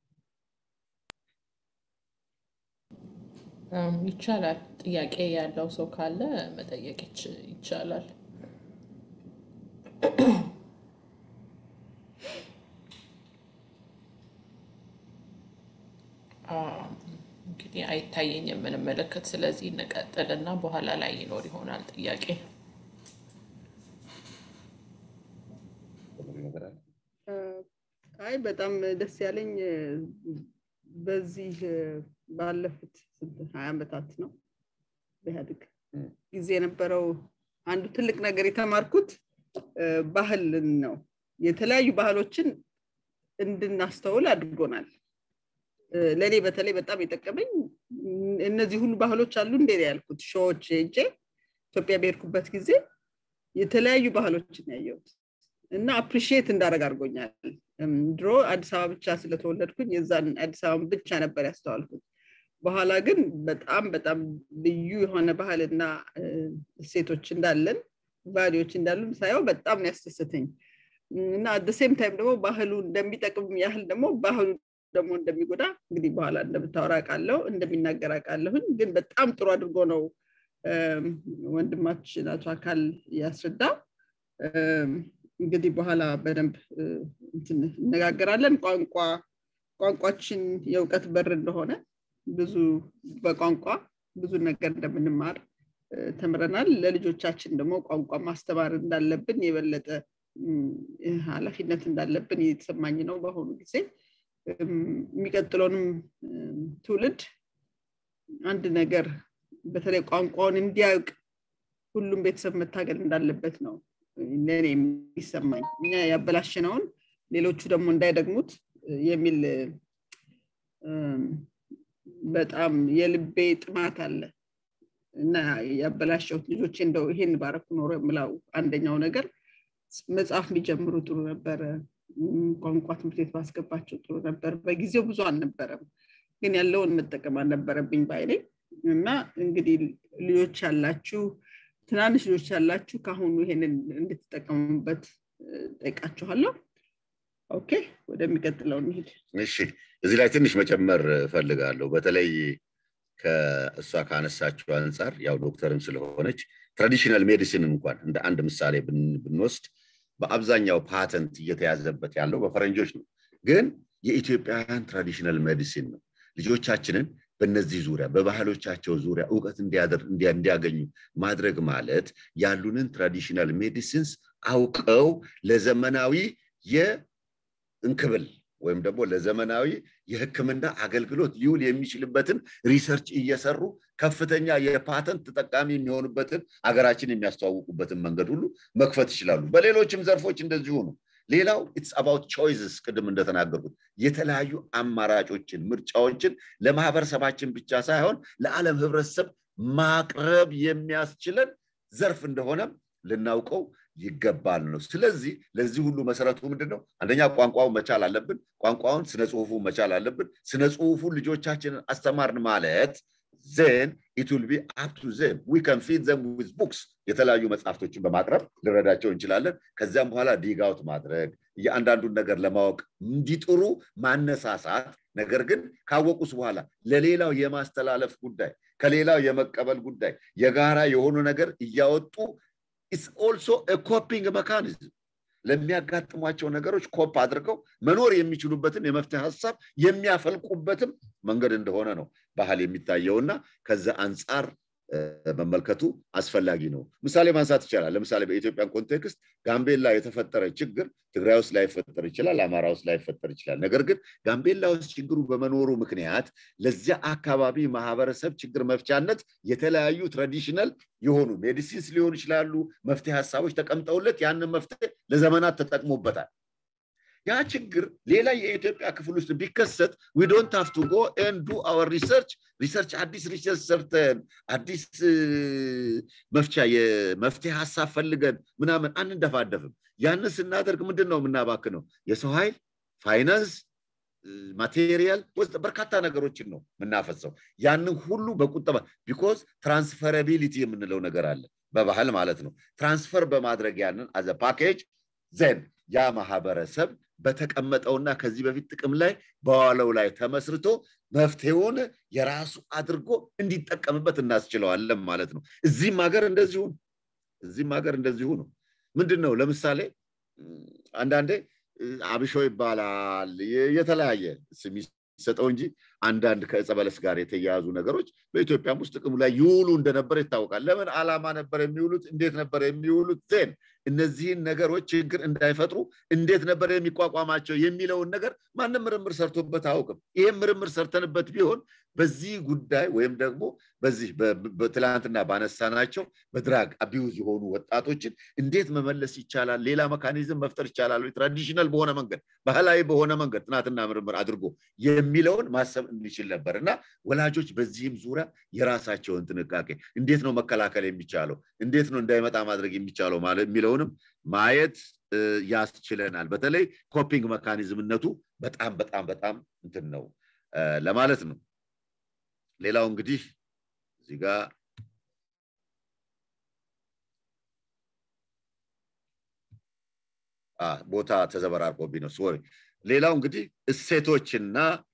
Speaker 2: ይቻላል ጥያቄ ያለው ሰው ካለ መጠየቅ ይቻላል እንግዲህ አይታየኝ የምንመለከት ስለዚህ እንቀጥልና በኋላ ላይ ይኖር ይሆናል ጥያቄ
Speaker 3: አይ በጣም ደስ ያለኝ በዚህ ባለፉት ሀያ ዓመታት ነው በኢህአዴግ ጊዜ የነበረው አንዱ ትልቅ ነገር የተማርኩት ባህልን ነው የተለያዩ ባህሎችን እንድናስተውል አድርጎናል ለእኔ በተለይ በጣም የጠቀመኝ እነዚህ ሁሉ ባህሎች አሉ እንዴ ያልኩት ሾዎች ሄጄ ኢትዮጵያ በሄድኩበት ጊዜ የተለያዩ ባህሎችን ያየሁት እና አፕሪሺየት እንዳደረግ አድርጎኛል ድሮ አዲስ አበባ ብቻ ስለተወለድኩኝ የዛን አዲስ አበባ ብቻ ነበር ያስተዋልኩት በኋላ ግን በጣም በጣም ልዩ የሆነ ባህልና እሴቶች እንዳለን ቫሊዎች እንዳሉን ሳየው በጣም ነው ያስደሰተኝ እና አደሴም ታይም ደግሞ ባህሉ እንደሚጠቅም ያህል ደግሞ ባህሉ ደግሞ እንደሚጎዳ እንግዲህ በኋላ እንደምታወራ ቃለው እንደሚናገር አውቃለሁኝ ግን በጣም ጥሩ አድርጎ ነው ወንድማችን አቶ አካል ያስረዳ እንግዲህ በኋላ በደንብ እነጋገራለን ቋንቋ ቋንቋችን የእውቀት በር እንደሆነ ብዙ በቋንቋ ብዙ ነገር እንደምንማር ተምረናል ለልጆቻችን ደግሞ ቋንቋ ማስተማር እንዳለብን የበለጠ ኃላፊነት እንዳለብን የተሰማኝ ነው በአሁኑ ጊዜ የሚቀጥለውንም ትውልድ አንድ ነገር በተለይ ቋንቋውን እንዲያውቅ ሁሉም ቤተሰብ መታገል እንዳለበት ነው ለእኔ የሚሰማኝ እኛ ያበላሽነውን ሌሎቹ ደግሞ እንዳይደግሙት የሚል በጣም የልቤ ጥማት አለ እና ያበላሸሁት ልጆቼ እንደው ይሄን ባረኩ ኖሮ የምላው አንደኛው ነገር መጽሐፍ ቢጀምሩ ጥሩ ነበረ ቋንቋ ትምህርት ቤት ባስገባቸው ጥሩ ነበር በጊዜው ብዙ አልነበረም ግን ያለውን መጠቀም አልነበረብኝ ባይኔ እና እንግዲህ ልጆች ያላችሁ ትናንሽ ልጆች ያላችሁ ከአሁኑ ይሄንን እንድትጠቀሙበት ጠይቃችኋለሁ ኦኬ ወደሚቀጥለው እንሂድ
Speaker 1: እሺ እዚህ ላይ ትንሽ መጨመር እፈልጋለሁ በተለይ ከእሷ ካነሳችው አንጻር ያው ዶክተርም ስለሆነች ትራዲሽናል ሜዲሲን እንኳን እንደ አንድ ምሳሌ ብንወስድ በአብዛኛው ፓተንት እየተያዘበት ያለው በፈረንጆች ነው ግን የኢትዮጵያውያን ትራዲሽናል ሜዲሲን ነው ልጆቻችንን በእነዚህ ዙሪያ በባህሎቻቸው ዙሪያ እውቀት እንዲያገኙ ማድረግ ማለት ያሉንን ትራዲሽናል ሜዲሲንስ አውቀው ለዘመናዊ የእንክብል ወይም ደግሞ ለዘመናዊ የህክምና አገልግሎት ሊውል የሚችልበትን ሪሰርች እየሰሩ ከፍተኛ የፓተንት ተጠቃሚ የሚሆኑበትን አገራችን የሚያስተዋውቁበትን መንገድ ሁሉ መክፈት ይችላሉ በሌሎችም ዘርፎች እንደዚሁ ነው ሌላው ኢትስ አባውት ቾይዝስ ቅድም እንደተናገርኩት የተለያዩ አማራጮችን ምርጫዎችን ለማህበረሰባችን ብቻ ሳይሆን ለዓለም ህብረተሰብ ማቅረብ የሚያስችለን ዘርፍ እንደሆነ ልናውቀው ይገባል ነው ስለዚህ ለዚህ ሁሉ መሰረቱ ምንድን ነው አንደኛ ቋንቋውን መቻል አለብን ቋንቋውን ስነ ጽሁፉ መቻል አለብን ስነ ጽሁፉን ልጆቻችንን አስተማርን ማለት ዘን ኢት ዊል ቢ አፕ ቱ ዘም ዊ ካን ፊድ ዘም ዊዝ ቡክስ የተለያዩ መጽሐፍቶችን በማቅረብ ልረዳቸው እንችላለን ከዚያም በኋላ ዲጋውት ማድረግ የአንዳንዱን ነገር ለማወቅ እንዲጥሩ ማነሳሳት ነገር ግን ካወቁስ በኋላ ለሌላው የማስተላለፍ ጉዳይ ከሌላው የመቀበል ጉዳይ የጋራ የሆኑ ነገር እያወጡ ኢትስ ኦልሶ ኮፒንግ መካኒዝም ለሚያጋጥሟቸው ነገሮች ኮፕ አድርገው መኖር የሚችሉበትን የመፍትሄ ሀሳብ የሚያፈልቁበትም መንገድ እንደሆነ ነው ባህል የሚታየውና ከዛ አንጻር መመልከቱ አስፈላጊ ነው ምሳሌ ማንሳት ይቻላል ለምሳሌ በኢትዮጵያን ኮንቴክስት ጋምቤላ የተፈጠረ ችግር ትግራይ ውስጥ ላይፈጠር ይችላል አማራ ውስጥ ላይፈጠር ይችላል ነገር ግን ጋምቤላ ውስጥ ችግሩ በመኖሩ ምክንያት ለዚያ አካባቢ ማህበረሰብ ችግር መፍቻነት የተለያዩ ትራዲሽናል የሆኑ ሜዲሲንስ ሊሆኑ ይችላሉ መፍትሄ ሀሳቦች ተቀምጠውለት ያንን መፍትሄ ለዘመናት ተጠቅሞበታል ያ ችግር ሌላ የኢትዮጵያ ክፍል ውስጥ ቢከሰት ዊ ዶንት ሃቭ ቱ ጎ ኤንድ ዱ አወር ሪሰርች ሪሰርች አዲስ ሪሰርች ሰርተን አዲስ መፍቻ የመፍትሄ ሀሳብ ፈልገን ምናምን አንደፋደፍም። ያንን ስናደርግ ምንድን ነው የምናባክነው? የሰው ኃይል፣ ፋይናንስ፣ ማቴሪያል ውስጥ በርካታ ነገሮችን ነው የምናፈሰው። ያንን ሁሉ በቁጠባ ቢኮዝ ትራንስፈራቢሊቲ የምንለው ነገር አለ በባህል ማለት ነው። ትራንስፈር በማድረግ ያንን አዘ ፓኬጅ ዘን ያ ማህበረሰብ በተቀመጠውና ከዚህ በፊት ጥቅም ላይ በዋለው ላይ ተመስርቶ መፍትሄውን የራሱ አድርጎ እንዲጠቀምበት እናስችለዋለን ማለት ነው። እዚህም ሀገር እንደዚሁ ነው። እዚህም ሀገር እንደዚሁ ነው። ምንድን ነው ለምሳሌ አንዳንዴ አብሾ ይባላል የተለያየ ስም ይሰጠው እንጂ አንዳንድ ከዕፀ በለስ ጋር የተያያዙ ነገሮች በኢትዮጵያም ውስጥ ጥቅሙ ላይ ይውሉ እንደነበር ይታወቃል። ለምን ዓላማ ነበር የሚውሉት? እንዴት ነበር የሚውሉት? ዜን እነዚህን ነገሮች ችግር እንዳይፈጥሩ እንዴት ነበር የሚቋቋማቸው የሚለውን ነገር ማንም ምርምር ሰርቶበት አያውቅም። ይህም ምርምር ሰርተንበት ቢሆን በዚህ ጉዳይ ወይም ደግሞ በዚህ በትላንትና ባነሳናቸው በድራግ አቢዩዝ የሆኑ ወጣቶችን እንዴት መመለስ ይቻላል፣ ሌላ መካኒዝም መፍጠር ይቻላል፣ ትራዲሽናል በሆነ መንገድ ባህላዊ በሆነ መንገድ ጥናትና ምርምር አድርጎ የሚለውን ማሰብ እንችል ነበር እና ወላጆች በዚህም ዙሪያ የራሳቸውን ጥንቃቄ እንዴት ነው መከላከል የሚቻለው፣ እንዴት ነው እንዳይመጣ ማድረግ የሚቻለው የሚለውንም ማየት ያስችለናል። በተለይ ኮፒንግ መካኒዝምነቱ በጣም በጣም በጣም እንትን ነው ለማለት ነው። ሌላው እንግዲህ እዚህ ጋር ቦታ ተዘበራርቆብኝ ነው ሶሪ። ሌላው እንግዲህ እሴቶችና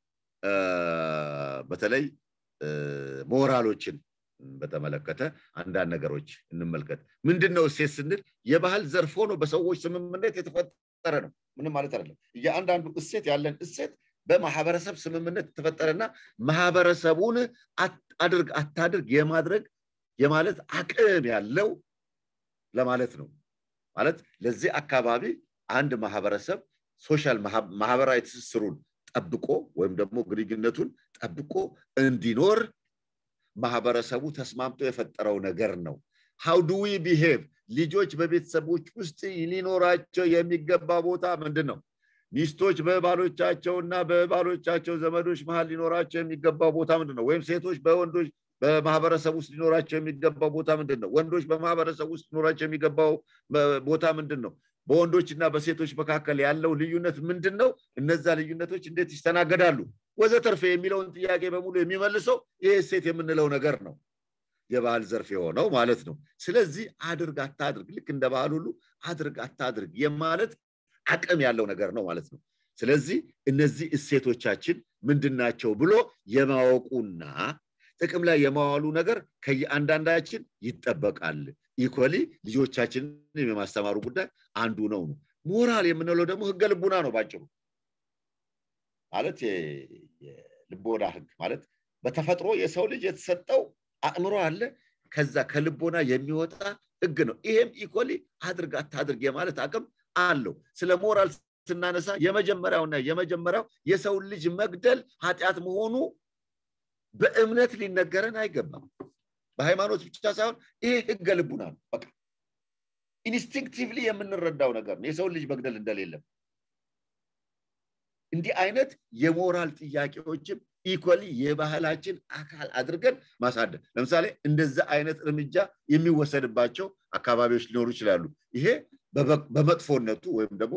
Speaker 1: በተለይ ሞራሎችን በተመለከተ አንዳንድ ነገሮች እንመልከት። ምንድን ነው እሴት ስንል የባህል ዘርፍ ሆኖ በሰዎች ስምምነት የተፈጠረ ነው። ምንም ማለት አይደለም። የአንዳንዱ እሴት ያለን እሴት በማህበረሰብ ስምምነት የተፈጠረና ማህበረሰቡን አድርግ አታድርግ የማድረግ የማለት አቅም ያለው ለማለት ነው። ማለት ለዚህ አካባቢ አንድ ማህበረሰብ ሶሻል ማህበራዊ ትስስሩን ጠብቆ ወይም ደግሞ ግንኙነቱን ጠብቆ እንዲኖር ማህበረሰቡ ተስማምቶ የፈጠረው ነገር ነው። ሃው ዱ ዊ ቢሄቭ ልጆች በቤተሰቦች ውስጥ ሊኖራቸው የሚገባ ቦታ ምንድን ነው? ሚስቶች በባሎቻቸውና በባሎቻቸው ዘመዶች መሀል ሊኖራቸው የሚገባው ቦታ ምንድን ነው? ወይም ሴቶች በወንዶች በማህበረሰብ ውስጥ ሊኖራቸው የሚገባው ቦታ ምንድን ነው? ወንዶች በማህበረሰብ ውስጥ ሊኖራቸው የሚገባው ቦታ ምንድን ነው? በወንዶችና በሴቶች መካከል ያለው ልዩነት ምንድን ነው? እነዛ ልዩነቶች እንዴት ይስተናገዳሉ? ወዘተርፈ የሚለውን ጥያቄ በሙሉ የሚመልሰው ይህ እሴት የምንለው ነገር ነው። የባህል ዘርፍ የሆነው ማለት ነው። ስለዚህ አድርግ አታድርግ፣ ልክ እንደ ባህል ሁሉ አድርግ አታድርግ የማለት አቅም ያለው ነገር ነው ማለት ነው። ስለዚህ እነዚህ እሴቶቻችን ምንድናቸው ብሎ የማወቁና ጥቅም ላይ የማዋሉ ነገር ከየአንዳንዳችን ይጠበቃል። ኢኮሊ ልጆቻችንን የማስተማሩ ጉዳይ አንዱ ነው ነው። ሞራል የምንለው ደግሞ ህገ ልቡና ነው ባጭሩ። ማለት የልቦና ህግ ማለት በተፈጥሮ የሰው ልጅ የተሰጠው አእምሮ አለ። ከዛ ከልቦና የሚወጣ ህግ ነው። ይሄም ኢኮሊ አድርግ አታድርግ የማለት አቅም አለው። ስለ ሞራል ስናነሳ የመጀመሪያውና የመጀመሪያው የሰው ልጅ መግደል ኃጢአት መሆኑ በእምነት ሊነገረን አይገባም። በሃይማኖት ብቻ ሳይሆን ይሄ ህገ ልቡና ነው። በቃ ኢንስቲንክቲቭሊ የምንረዳው ነገር ነው የሰው ልጅ መግደል እንደሌለም። እንዲህ አይነት የሞራል ጥያቄዎችም ኢኮሊ የባህላችን አካል አድርገን ማሳደግ። ለምሳሌ እንደዛ አይነት እርምጃ የሚወሰድባቸው አካባቢዎች ሊኖሩ ይችላሉ። ይሄ በመጥፎነቱ ወይም ደግሞ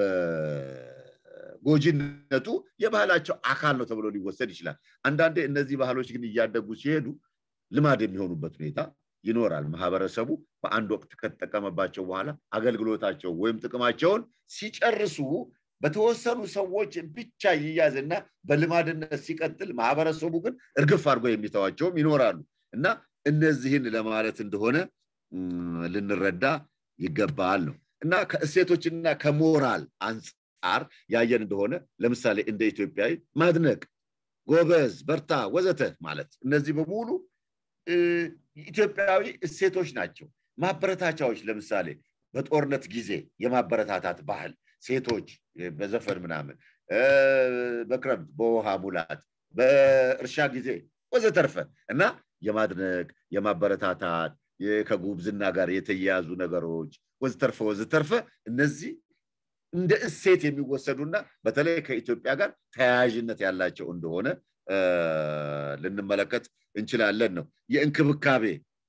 Speaker 1: በጎጂነቱ የባህላቸው አካል ነው ተብሎ ሊወሰድ ይችላል። አንዳንዴ እነዚህ ባህሎች ግን እያደጉ ሲሄዱ ልማድ የሚሆኑበት ሁኔታ ይኖራል። ማህበረሰቡ በአንድ ወቅት ከተጠቀመባቸው በኋላ አገልግሎታቸው ወይም ጥቅማቸውን ሲጨርሱ በተወሰኑ ሰዎች ብቻ ይያዝና በልማድነት ሲቀጥል፣ ማህበረሰቡ ግን እርግፍ አድርጎ የሚተዋቸውም ይኖራሉ እና እነዚህን ለማለት እንደሆነ ልንረዳ ይገባል ነው እና ከእሴቶችና ከሞራል አንጻር ያየን እንደሆነ ለምሳሌ እንደ ኢትዮጵያዊ ማድነቅ፣ ጎበዝ፣ በርታ፣ ወዘተ ማለት እነዚህ በሙሉ ኢትዮጵያዊ እሴቶች ናቸው። ማበረታቻዎች ለምሳሌ በጦርነት ጊዜ የማበረታታት ባህል ሴቶች በዘፈን ምናምን፣ በክረምት በውሃ ሙላት፣ በእርሻ ጊዜ ወዘተርፈ እና የማድነቅ የማበረታታት ከጉብዝና ጋር የተያያዙ ነገሮች ወዘተርፈ ወዘተርፈ እነዚህ እንደ እሴት የሚወሰዱና በተለይ ከኢትዮጵያ ጋር ተያያዥነት ያላቸው እንደሆነ ልንመለከት እንችላለን ነው የእንክብካቤ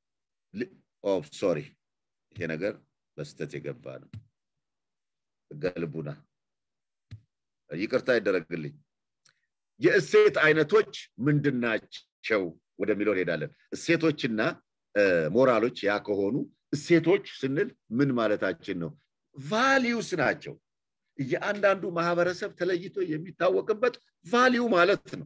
Speaker 1: ሶሪ ይሄ ነገር በስተት የገባ ነው ገልቡና ይቅርታ ይደረግልኝ የእሴት አይነቶች ምንድናቸው ወደሚለው እንሄዳለን እሴቶችና ሞራሎች ያ ከሆኑ እሴቶች ስንል ምን ማለታችን ነው ቫሊዩስ ናቸው የአንዳንዱ ማህበረሰብ ተለይቶ የሚታወቅበት ቫሊዩ ማለት ነው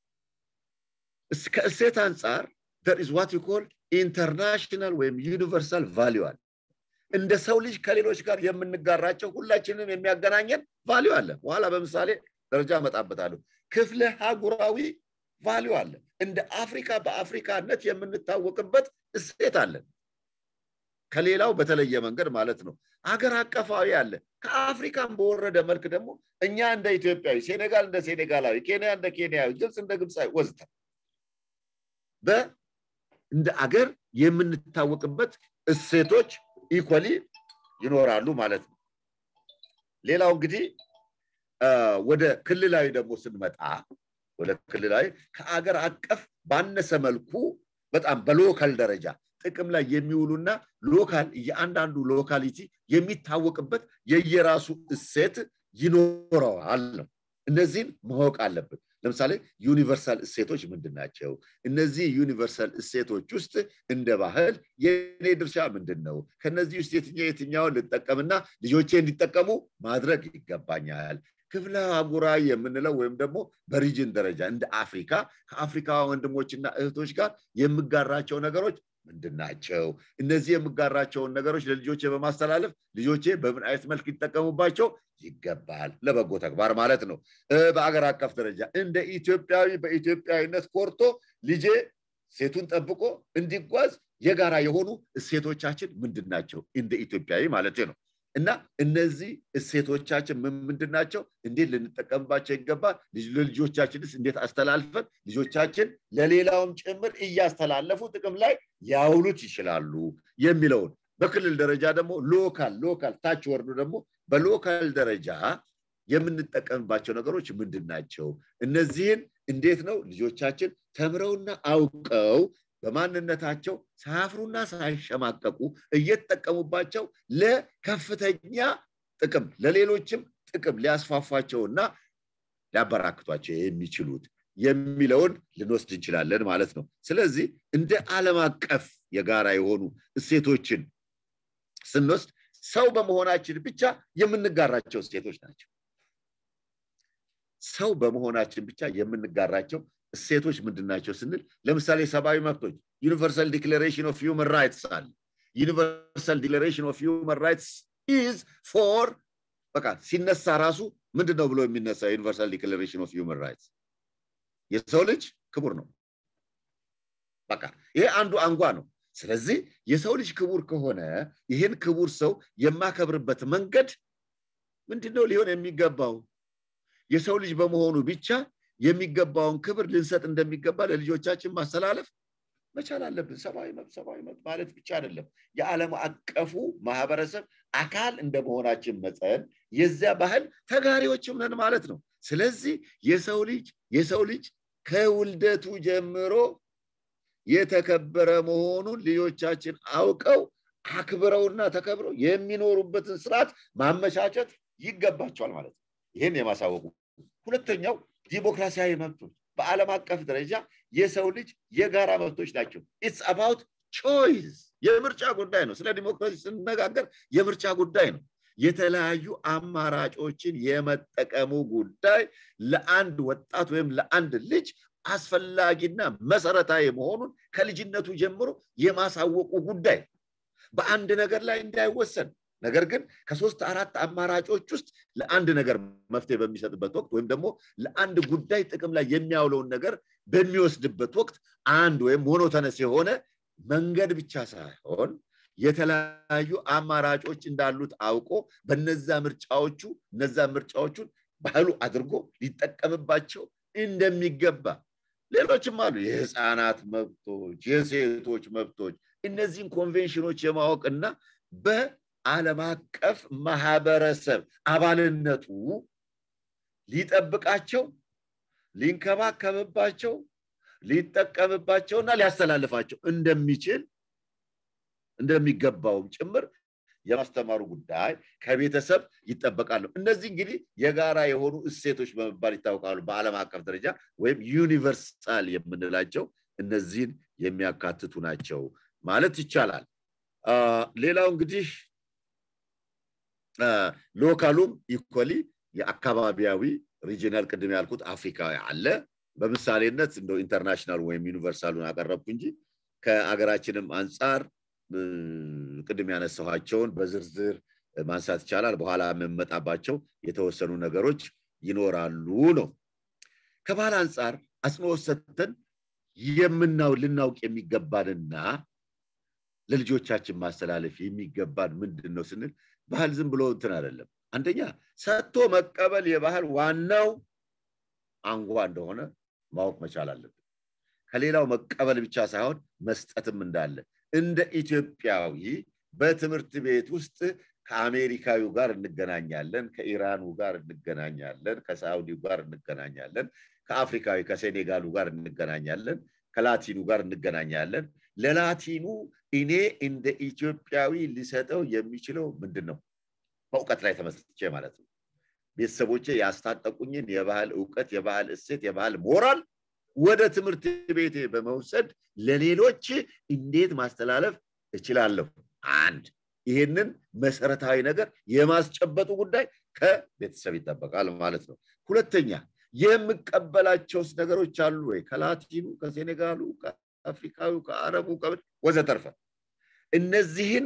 Speaker 1: ከእሴት አንጻር there is what you call ኢንተርናሽናል ወይም ዩኒቨርሳል ቫሊዩ አለ እንደ ሰው ልጅ ከሌሎች ጋር የምንጋራቸው ሁላችንም የሚያገናኘን ቫሊዩ አለ በኋላ በምሳሌ ደረጃ እመጣበታለሁ ክፍለ ሀጉራዊ ቫሊዩ አለ እንደ አፍሪካ በአፍሪካነት የምንታወቅበት እሴት አለን ከሌላው በተለየ መንገድ ማለት ነው አገር አቀፋዊ አለ ከአፍሪካን በወረደ መልክ ደግሞ እኛ እንደ ኢትዮጵያዊ ሴኔጋል እንደ ሴኔጋላዊ ኬንያ እንደ ኬንያዊ ግብፅ እንደ ግብፃዊ ወዝተ እንደ አገር የምንታወቅበት እሴቶች ኢኮሊ ይኖራሉ ማለት ነው ሌላው እንግዲህ ወደ ክልላዊ ደግሞ ስንመጣ ወደ ክልላዊ ከአገር አቀፍ ባነሰ መልኩ በጣም በሎካል ደረጃ ጥቅም ላይ የሚውሉና ሎካል የአንዳንዱ ሎካሊቲ የሚታወቅበት የየራሱ እሴት ይኖረዋል ነው እነዚህን ማወቅ አለብን ለምሳሌ ዩኒቨርሳል እሴቶች ምንድን ናቸው እነዚህ ዩኒቨርሳል እሴቶች ውስጥ እንደ ባህል የኔ ድርሻ ምንድን ነው ከነዚህ ውስጥ የትኛው የትኛውን ልጠቀምና ልጆቼ እንዲጠቀሙ ማድረግ ይገባኛል ክፍለ አህጉራዊ የምንለው ወይም ደግሞ በሪጅን ደረጃ እንደ አፍሪካ ከአፍሪካ ወንድሞችና እህቶች ጋር የምጋራቸው ነገሮች ምንድን ናቸው እነዚህ የምጋራቸውን ነገሮች ለልጆቼ በማስተላለፍ ልጆቼ በምን አይነት መልክ ይጠቀሙባቸው ይገባል ለበጎ ተግባር ማለት ነው በአገር አቀፍ ደረጃ እንደ ኢትዮጵያዊ በኢትዮጵያዊነት ኮርቶ ልጄ ሴቱን ጠብቆ እንዲጓዝ የጋራ የሆኑ እሴቶቻችን ምንድን ናቸው እንደ ኢትዮጵያዊ ማለት ነው እና እነዚህ እሴቶቻችን ምንድን ናቸው እንዴት ልንጠቀምባቸው ይገባል ለልጆቻችንስ እንዴት አስተላልፈን ልጆቻችን ለሌላውም ጭምር እያስተላለፉ ጥቅም ላይ ያውሉት ይችላሉ የሚለውን በክልል ደረጃ ደግሞ ሎካል ሎካል ታች ወርዱ ደግሞ በሎካል ደረጃ የምንጠቀምባቸው ነገሮች ምንድን ናቸው እነዚህን እንዴት ነው ልጆቻችን ተምረውና አውቀው በማንነታቸው ሳያፍሩና ሳይሸማቀቁ እየተጠቀሙባቸው ለከፍተኛ ጥቅም ለሌሎችም ጥቅም ሊያስፋፏቸውና ሊያበራክቷቸው የሚችሉት የሚለውን ልንወስድ እንችላለን ማለት ነው ስለዚህ እንደ ዓለም አቀፍ የጋራ የሆኑ እሴቶችን ስንወስድ ሰው በመሆናችን ብቻ የምንጋራቸው እሴቶች ናቸው ሰው በመሆናችን ብቻ የምንጋራቸው እሴቶች ምንድን ናቸው ስንል ለምሳሌ ሰብአዊ መብቶች ዩኒቨርሳል ዲክሌሬሽን ኦፍ ሂውመን ራይትስ አለ ዩኒቨርሳል ዲክሌሬሽን ኦፍ ሂውመን ራይትስ ኢዝ ፎር በቃ ሲነሳ ራሱ ምንድን ነው ብሎ የሚነሳ ዩኒቨርሳል ዲክሌሬሽን ኦፍ ሂውመን ራይትስ የሰው ልጅ ክቡር ነው በቃ ይሄ አንዱ አንጓ ነው ስለዚህ የሰው ልጅ ክቡር ከሆነ ይህን ክቡር ሰው የማከብርበት መንገድ ምንድነው ሊሆን የሚገባው የሰው ልጅ በመሆኑ ብቻ የሚገባውን ክብር ልንሰጥ እንደሚገባ ለልጆቻችን ማስተላለፍ መቻል አለብን ሰብአዊ መብት ሰብአዊ መብት ማለት ብቻ አይደለም የዓለም አቀፉ ማህበረሰብ አካል እንደመሆናችን መጠን የዚያ ባህል ተጋሪዎችም ነን ማለት ነው ስለዚህ የሰው ልጅ የሰው ልጅ ከውልደቱ ጀምሮ የተከበረ መሆኑን ልጆቻችን አውቀው አክብረውና ተከብረው የሚኖሩበትን ስርዓት ማመቻቸት ይገባቸዋል ማለት ነው ይህን የማሳወቁ ሁለተኛው ዲሞክራሲያዊ መብቶች በዓለም አቀፍ ደረጃ የሰው ልጅ የጋራ መብቶች ናቸው ኢትስ አባውት ቾይስ የምርጫ ጉዳይ ነው ስለ ዲሞክራሲ ስንነጋገር የምርጫ ጉዳይ ነው የተለያዩ አማራጮችን የመጠቀሙ ጉዳይ ለአንድ ወጣት ወይም ለአንድ ልጅ አስፈላጊና መሰረታዊ መሆኑን ከልጅነቱ ጀምሮ የማሳወቁ ጉዳይ በአንድ ነገር ላይ እንዳይወሰን ነገር ግን ከሶስት አራት አማራጮች ውስጥ ለአንድ ነገር መፍትሄ በሚሰጥበት ወቅት ወይም ደግሞ ለአንድ ጉዳይ ጥቅም ላይ የሚያውለውን ነገር በሚወስድበት ወቅት አንድ ወይም ሞኖተነስ የሆነ መንገድ ብቻ ሳይሆን የተለያዩ አማራጮች እንዳሉት አውቆ በነዛ ምርጫዎቹ እነዛ ምርጫዎቹን ባህሉ አድርጎ ሊጠቀምባቸው እንደሚገባ ሌሎችም አሉ የህፃናት መብቶች የሴቶች መብቶች እነዚህን ኮንቬንሽኖች የማወቅ እና ዓለም አቀፍ ማህበረሰብ አባልነቱ ሊጠብቃቸው ሊንከባከብባቸው ሊጠቀምባቸውና ሊያስተላልፋቸው እንደሚችል እንደሚገባውም ጭምር የማስተማሩ ጉዳይ ከቤተሰብ ይጠበቃል ነው። እነዚህ እንግዲህ የጋራ የሆኑ እሴቶች በመባል ይታወቃሉ በዓለም አቀፍ ደረጃ ወይም ዩኒቨርሳል የምንላቸው እነዚህን የሚያካትቱ ናቸው ማለት ይቻላል። ሌላው እንግዲህ ሎካሉም ኢኮሊ የአካባቢያዊ ሪጂናል ቅድም ያልኩት አፍሪካዊ አለ። በምሳሌነት እንደው ኢንተርናሽናል ወይም ዩኒቨርሳሉን አቀረብኩ እንጂ ከአገራችንም አንጻር ቅድም ያነሳኋቸውን በዝርዝር ማንሳት ይቻላል። በኋላ የምመጣባቸው የተወሰኑ ነገሮች ይኖራሉ ነው። ከባህል አንጻር አጽንኦት ሰጥተን የምናው ልናውቅ የሚገባንና ለልጆቻችን ማስተላለፍ የሚገባን ምንድን ነው ስንል ባህል ዝም ብሎ እንትን አይደለም። አንደኛ ሰጥቶ መቀበል የባህል ዋናው አንጓ እንደሆነ ማወቅ መቻል አለብን። ከሌላው መቀበል ብቻ ሳይሆን መስጠትም እንዳለ እንደ ኢትዮጵያዊ በትምህርት ቤት ውስጥ ከአሜሪካዊው ጋር እንገናኛለን፣ ከኢራኑ ጋር እንገናኛለን፣ ከሳውዲው ጋር እንገናኛለን፣ ከአፍሪካዊ ከሴኔጋሉ ጋር እንገናኛለን፣ ከላቲኑ ጋር እንገናኛለን። ለላቲኑ እኔ እንደ ኢትዮጵያዊ ሊሰጠው የሚችለው ምንድን ነው? በእውቀት ላይ ተመስርቼ ማለት ነው። ቤተሰቦቼ ያስታጠቁኝን የባህል እውቀት፣ የባህል እሴት፣ የባህል ሞራል ወደ ትምህርት ቤቴ በመውሰድ ለሌሎች እንዴት ማስተላለፍ እችላለሁ? አንድ ይህንን መሰረታዊ ነገር የማስጨበጡ ጉዳይ ከቤተሰብ ይጠበቃል ማለት ነው። ሁለተኛ የምቀበላቸውስ ነገሮች አሉ ወይ? ከላቲኑ፣ ከሴኔጋሉ፣ ከአፍሪካዊ፣ ከአረቡ ወዘተርፈ እነዚህን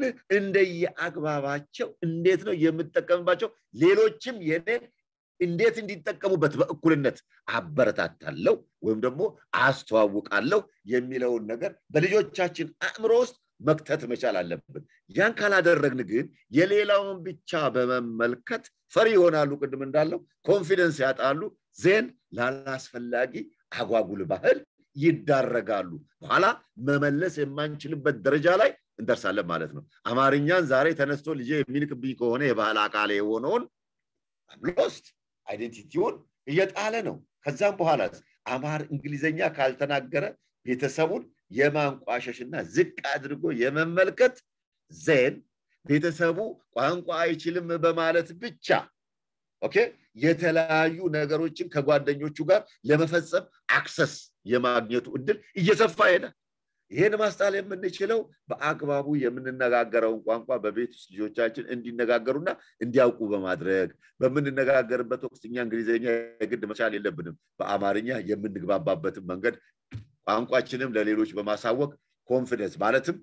Speaker 1: እንደየአግባባቸው እንዴት ነው የምጠቀምባቸው? ሌሎችም የኔን እንዴት እንዲጠቀሙበት በእኩልነት አበረታታለሁ ወይም ደግሞ አስተዋውቃለሁ የሚለውን ነገር በልጆቻችን አእምሮ ውስጥ መክተት መቻል አለብን። ያን ካላደረግን ግን የሌላውን ብቻ በመመልከት ፈሪ ይሆናሉ። ቅድም እንዳለው ኮንፊደንስ ያጣሉ። ዜን ላላስፈላጊ አጓጉል ባህል ይዳረጋሉ። በኋላ መመለስ የማንችልበት ደረጃ ላይ እንደርሳለን ማለት ነው። አማርኛን ዛሬ ተነስቶ ልጄ የሚልክብኝ ከሆነ የባህል አካል የሆነውን ሎስት አይዴንቲቲውን እየጣለ ነው። ከዛም በኋላ አማር እንግሊዘኛ ካልተናገረ ቤተሰቡን የማንቋሸሽና ዝቅ አድርጎ የመመልከት ዜን ቤተሰቡ ቋንቋ አይችልም በማለት ብቻ ኦኬ የተለያዩ ነገሮችን ከጓደኞቹ ጋር ለመፈጸም አክሰስ የማግኘቱ እድል እየሰፋ ይሄዳል። ይህን ማስጣል የምንችለው በአግባቡ የምንነጋገረውን ቋንቋ በቤት ውስጥ ልጆቻችን እንዲነጋገሩና እንዲያውቁ በማድረግ በምንነጋገርበት ወቅት እኛ እንግሊዝኛ የግድ መቻል የለብንም። በአማርኛ የምንግባባበትን መንገድ ቋንቋችንም ለሌሎች በማሳወቅ ኮንፊደንስ ማለትም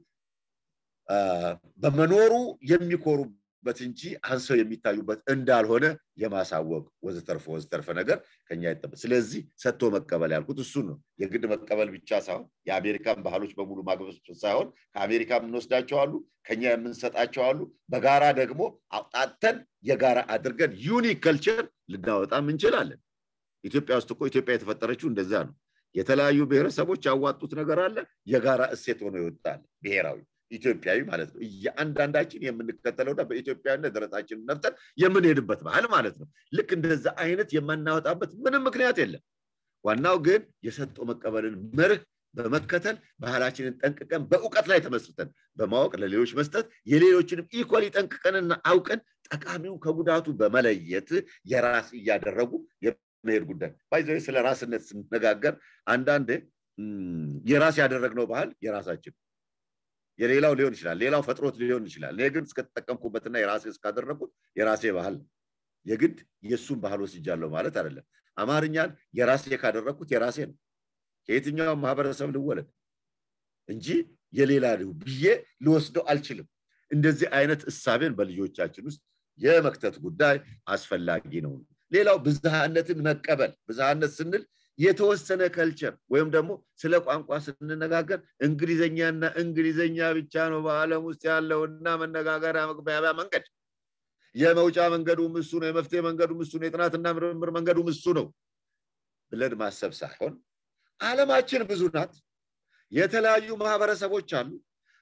Speaker 1: በመኖሩ የሚኮሩበት እንጂ አንሰው የሚታዩበት እንዳልሆነ የማሳወቅ ወዘተርፈ ወዘተርፈ ነገር ከኛ ይጠበቅ። ስለዚህ ሰጥቶ መቀበል ያልኩት እሱን ነው። የግድ መቀበል ብቻ ሳይሆን የአሜሪካን ባህሎች በሙሉ ማግበስ ሳይሆን ከአሜሪካ የምንወስዳቸው አሉ፣ ከኛ የምንሰጣቸው አሉ። በጋራ ደግሞ አውጣተን የጋራ አድርገን ዩኒክ ከልቸር ልናወጣም እንችላለን። ኢትዮጵያ ውስጥ እኮ ኢትዮጵያ የተፈጠረችው እንደዛ ነው። የተለያዩ ብሔረሰቦች ያዋጡት ነገር አለ፣ የጋራ እሴት ሆኖ ይወጣል። ብሔራዊ ኢትዮጵያዊ ማለት ነው። እያንዳንዳችን የምንከተለውና በኢትዮጵያዊነት ደረታችንን ነፍተን የምንሄድበት ባህል ማለት ነው። ልክ እንደዛ አይነት የማናወጣበት ምንም ምክንያት የለም። ዋናው ግን የሰጥቶ መቀበልን መርህ በመከተል ባህላችንን ጠንቅቀን በእውቀት ላይ ተመስርተን በማወቅ ለሌሎች መስጠት የሌሎችንም ኢኳሊ ጠንቅቀንና አውቀን ጠቃሚው ከጉዳቱ በመለየት የራስ እያደረጉ መሄድ ጉዳይ ባይዘ ስለ ራስነት ስንነጋገር አንዳንዴ የራስ ያደረግነው ባህል የራሳችን የሌላው ሊሆን ይችላል፣ ሌላው ፈጥሮት ሊሆን ይችላል። እኔ ግን እስከተጠቀምኩበትና የራሴ እስካደረግኩት የራሴ ባህል የግድ የእሱን ባህል ወስጃለሁ ማለት አይደለም። አማርኛን የራሴ ካደረግኩት የራሴ ነው። ከየትኛውም ማህበረሰብ ልወለድ እንጂ የሌላ ብዬ ልወስደው አልችልም። እንደዚህ አይነት እሳቤን በልጆቻችን ውስጥ የመክተት ጉዳይ አስፈላጊ ነው። ሌላው ብዝሃነትን መቀበል። ብዝሃነት ስንል የተወሰነ ከልቸር ወይም ደግሞ ስለ ቋንቋ ስንነጋገር እንግሊዘኛና እንግሊዘኛ ብቻ ነው በዓለም ውስጥ ያለውና መነጋገሪያ መግባቢያ መንገድ የመውጫ መንገዱም እሱ ነው፣ የመፍትሄ መንገዱም እሱ ነው፣ የጥናትና ምርምር መንገዱም እሱ ነው ብለን ማሰብ ሳይሆን ዓለማችን ብዙ ናት። የተለያዩ ማህበረሰቦች አሉ።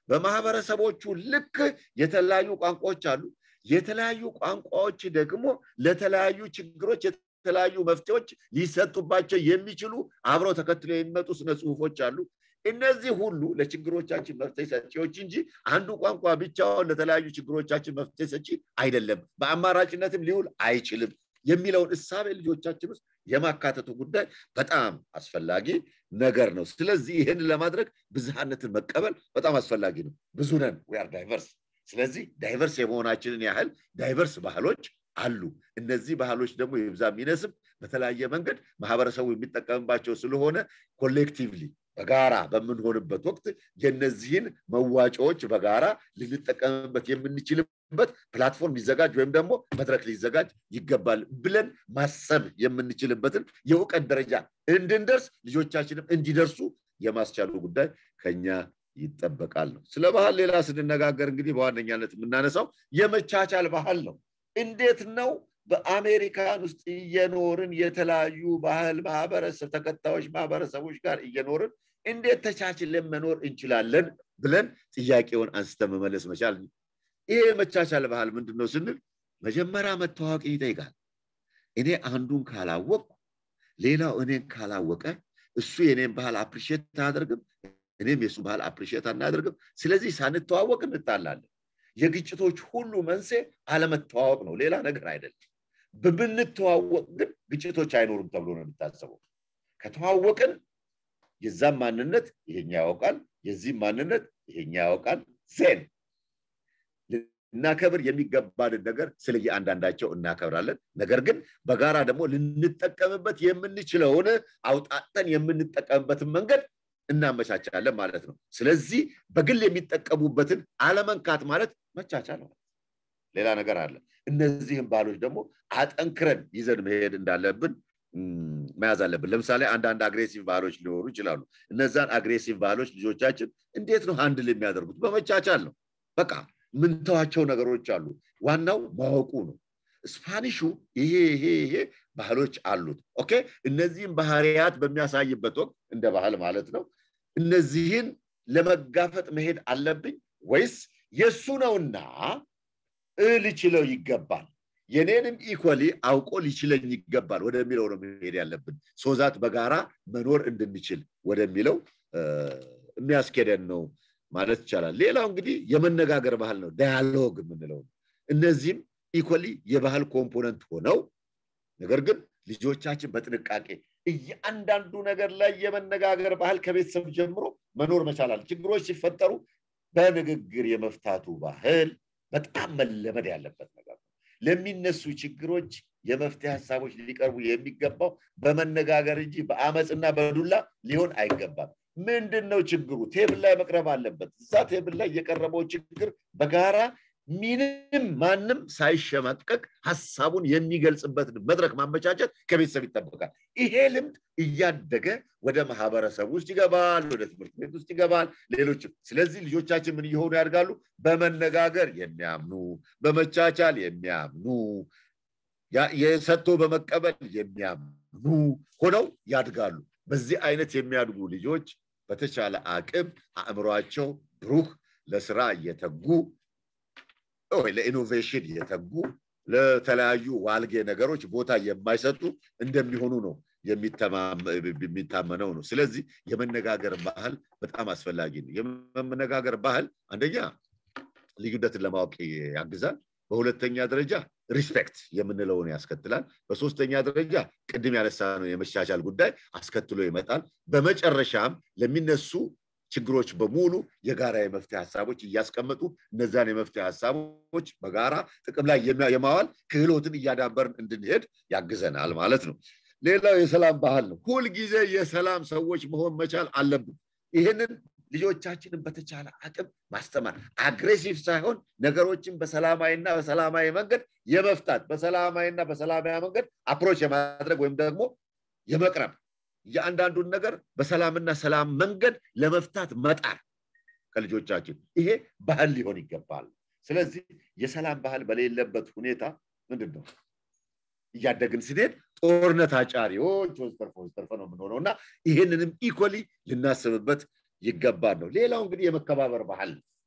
Speaker 1: በማህበረሰቦቹ ልክ የተለያዩ ቋንቋዎች አሉ። የተለያዩ ቋንቋዎች ደግሞ ለተለያዩ ችግሮች የተለያዩ መፍትሄዎች ሊሰጡባቸው የሚችሉ አብረው ተከትለው የሚመጡ ስነ ጽሁፎች አሉ። እነዚህ ሁሉ ለችግሮቻችን መፍትሄ ሰጪዎች እንጂ አንዱ ቋንቋ ብቻውን ለተለያዩ ችግሮቻችን መፍትሄ ሰጪ አይደለም፣ በአማራጭነትም ሊውል አይችልም የሚለውን እሳቤ ልጆቻችን ውስጥ የማካተቱ ጉዳይ በጣም አስፈላጊ ነገር ነው። ስለዚህ ይህን ለማድረግ ብዝሃነትን መቀበል በጣም አስፈላጊ ነው። ብዙ ነን፣ ዊአር ዳይቨርስ። ስለዚህ ዳይቨርስ የመሆናችንን ያህል ዳይቨርስ ባህሎች አሉ። እነዚህ ባህሎች ደግሞ ይብዛ የሚነስም በተለያየ መንገድ ማህበረሰቡ የሚጠቀምባቸው ስለሆነ ኮሌክቲቭሊ በጋራ በምንሆንበት ወቅት የነዚህን መዋጮዎች በጋራ ልንጠቀምበት የምንችልበት ፕላትፎርም ሊዘጋጅ ወይም ደግሞ መድረክ ሊዘጋጅ ይገባል ብለን ማሰብ የምንችልበትን የእውቀት ደረጃ እንድንደርስ ልጆቻችንም እንዲደርሱ የማስቻሉ ጉዳይ ከኛ ይጠበቃል ነው። ስለ ባህል ሌላ ስንነጋገር እንግዲህ በዋነኛነት የምናነሳው የመቻቻል ባህል ነው። እንዴት ነው በአሜሪካን ውስጥ እየኖርን የተለያዩ ባህል ማህበረሰብ ተከታዮች ማህበረሰቦች ጋር እየኖርን እንዴት ተቻችለን መኖር እንችላለን ብለን ጥያቄውን አንስተ መመለስ መቻል። ይሄ የመቻቻል ባህል ምንድን ነው ስንል መጀመሪያ መተዋወቅ ይጠይቃል። እኔ አንዱን ካላወቅኩ ሌላው እኔን ካላወቀ እሱ የኔን ባህል አፕሪሼት አያደርግም፣ እኔም የእሱ ባህል አፕሪሼት አናደርግም። ስለዚህ ሳንተዋወቅ እንጣላለን። የግጭቶች ሁሉ መንስኤ አለመተዋወቅ ነው፣ ሌላ ነገር አይደለም። ብንተዋወቅ ግን ግጭቶች አይኖሩም ተብሎ ነው የሚታሰበው። ከተዋወቅን የዛም ማንነት ይሄኛ ያውቃል፣ የዚህም ማንነት ይሄኛ ያውቃል። ዜን ልናከብር የሚገባንን ነገር ስለ የአንዳንዳቸው እናከብራለን። ነገር ግን በጋራ ደግሞ ልንጠቀምበት የምንችለውን አውጣጠን የምንጠቀምበትን መንገድ እናመቻቻለን ማለት ነው። ስለዚህ በግል የሚጠቀሙበትን አለመንካት ማለት መቻቻል ማለት ሌላ ነገር አለ። እነዚህም ባህሎች ደግሞ አጠንክረን ይዘን መሄድ እንዳለብን መያዝ አለብን። ለምሳሌ አንዳንድ አግሬሲቭ ባህሎች ሊኖሩ ይችላሉ። እነዛን አግሬሲቭ ባህሎች ልጆቻችን እንዴት ነው አንድል የሚያደርጉት? በመቻቻል ነው። በቃ ምንተዋቸው ነገሮች አሉ። ዋናው ማወቁ ነው። ስፓኒሹ ይሄ ይሄ ይሄ ባህሎች አሉት። ኦኬ እነዚህም ባህሪያት በሚያሳይበት ወቅት እንደ ባህል ማለት ነው። እነዚህን ለመጋፈጥ መሄድ አለብኝ ወይስ የእሱ ነውና ልችለው ይገባል የኔንም ኢኮሊ አውቆ ሊችለኝ ይገባል ወደሚለው ነው መሄድ ያለብን። ሶዛት በጋራ መኖር እንድንችል ወደሚለው የሚያስኬደን ነው ማለት ይቻላል። ሌላው እንግዲህ የመነጋገር ባህል ነው፣ ዳያሎግ የምንለው ነው። እነዚህም ኢኮሊ የባህል ኮምፖነንት ሆነው ነገር ግን ልጆቻችን በጥንቃቄ እያንዳንዱ ነገር ላይ የመነጋገር ባህል ከቤተሰብ ጀምሮ መኖር መቻላል። ችግሮች ሲፈጠሩ በንግግር የመፍታቱ ባህል በጣም መለመድ ያለበት ነገር ነው። ለሚነሱ ችግሮች የመፍትሄ ሀሳቦች ሊቀርቡ የሚገባው በመነጋገር እንጂ በአመፅና በዱላ ሊሆን አይገባም። ምንድን ነው ችግሩ? ቴብል ላይ መቅረብ አለበት። እዛ ቴብል ላይ የቀረበው ችግር በጋራ ምንም ማንም ሳይሸማቀቅ ሀሳቡን የሚገልጽበትን መድረክ ማመቻቸት ከቤተሰብ ይጠበቃል። ይሄ ልምድ እያደገ ወደ ማህበረሰብ ውስጥ ይገባል፣ ወደ ትምህርት ቤት ውስጥ ይገባል፣ ሌሎችም። ስለዚህ ልጆቻችን ምን እየሆኑ ያድጋሉ? በመነጋገር የሚያምኑ በመቻቻል የሚያምኑ የሰጥቶ በመቀበል የሚያምኑ ሆነው ያድጋሉ። በዚህ አይነት የሚያድጉ ልጆች በተቻለ አቅም አእምሯቸው ብሩህ ለስራ እየተጉ ወይ ለኢኖቬሽን የተጉ ለተለያዩ ዋልጌ ነገሮች ቦታ የማይሰጡ እንደሚሆኑ ነው የሚታመነው ነው። ስለዚህ የመነጋገር ባህል በጣም አስፈላጊ ነው። የመነጋገር ባህል አንደኛ ልዩነትን ለማወቅ ያግዛል። በሁለተኛ ደረጃ ሪስፔክት የምንለውን ያስከትላል። በሶስተኛ ደረጃ ቅድም ያነሳነው የመሻሻል ጉዳይ አስከትሎ ይመጣል። በመጨረሻም ለሚነሱ ችግሮች በሙሉ የጋራ የመፍትሄ ሀሳቦች እያስቀመጡ እነዛን የመፍትሄ ሀሳቦች በጋራ ጥቅም ላይ የማዋል ክህሎትን እያዳበርን እንድንሄድ ያግዘናል ማለት ነው። ሌላው የሰላም ባህል ነው። ሁልጊዜ የሰላም ሰዎች መሆን መቻል አለብን። ይህንን ልጆቻችንን በተቻለ አቅም ማስተማር አግሬሲቭ ሳይሆን ነገሮችን በሰላማዊና በሰላማዊ መንገድ የመፍታት በሰላማዊና በሰላማዊ መንገድ አፕሮች የማድረግ ወይም ደግሞ የመቅረብ የአንዳንዱን ነገር በሰላምና ሰላም መንገድ ለመፍታት መጣር ከልጆቻችን ይሄ ባህል ሊሆን ይገባል። ስለዚህ የሰላም ባህል በሌለበት ሁኔታ ምንድን ነው እያደግን ስንሄድ ጦርነት አጫሪዎች ወዘተርፈ ወዘተርፈ ነው የምንሆነው እና ይህንንም ኢኮሊ ልናስብበት ይገባል ነው። ሌላው እንግዲህ የመከባበር ባህል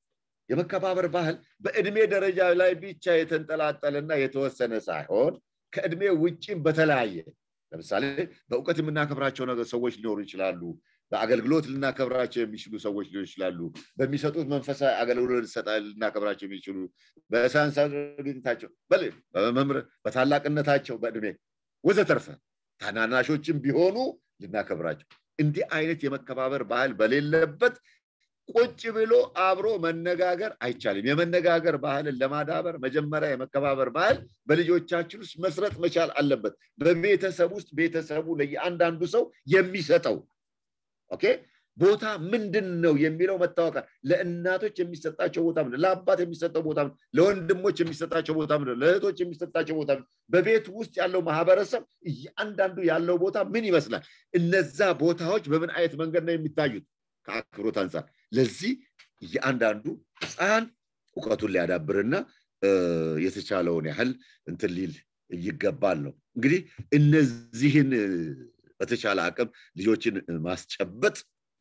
Speaker 1: የመከባበር ባህል በእድሜ ደረጃ ላይ ብቻ የተንጠላጠለና የተወሰነ ሳይሆን ከእድሜ ውጭም በተለያየ ለምሳሌ በእውቀት የምናከብራቸው ነገር ሰዎች ሊኖሩ ይችላሉ። በአገልግሎት ልናከብራቸው የሚችሉ ሰዎች ሊሆኑ ይችላሉ። በሚሰጡት መንፈሳዊ አገልግሎት ልናከብራቸው የሚችሉ በሳይንሳዊ ግኝታቸው፣ በመምህር በታላቅነታቸው፣ በእድሜ ወዘተርፈ ታናናሾችም ቢሆኑ ልናከብራቸው እንዲህ አይነት የመከባበር ባህል በሌለበት ቁጭ ብሎ አብሮ መነጋገር አይቻልም። የመነጋገር ባህልን ለማዳበር መጀመሪያ የመከባበር ባህል በልጆቻችን ውስጥ መስረት መቻል አለበት። በቤተሰብ ውስጥ ቤተሰቡ ለየአንዳንዱ ሰው የሚሰጠው ኦኬ ቦታ ምንድን ነው የሚለው መታወቃል። ለእናቶች የሚሰጣቸው ቦታ ምንድን ለአባት የሚሰጠው ቦታ ምንድን ለወንድሞች የሚሰጣቸው ቦታ ምንድን ለእህቶች የሚሰጣቸው ቦታ ምንድን በቤት ውስጥ ያለው ማህበረሰብ እያንዳንዱ ያለው ቦታ ምን ይመስላል? እነዛ ቦታዎች በምን አይነት መንገድ ነው የሚታዩት? ከአክብሮት አንጻር ለዚህ እያንዳንዱ ህፃን እውቀቱን ሊያዳብርና የተቻለውን ያህል እንትን ሊል ይገባል ነው እንግዲህ እነዚህን በተቻለ አቅም ልጆችን ማስጨበጥ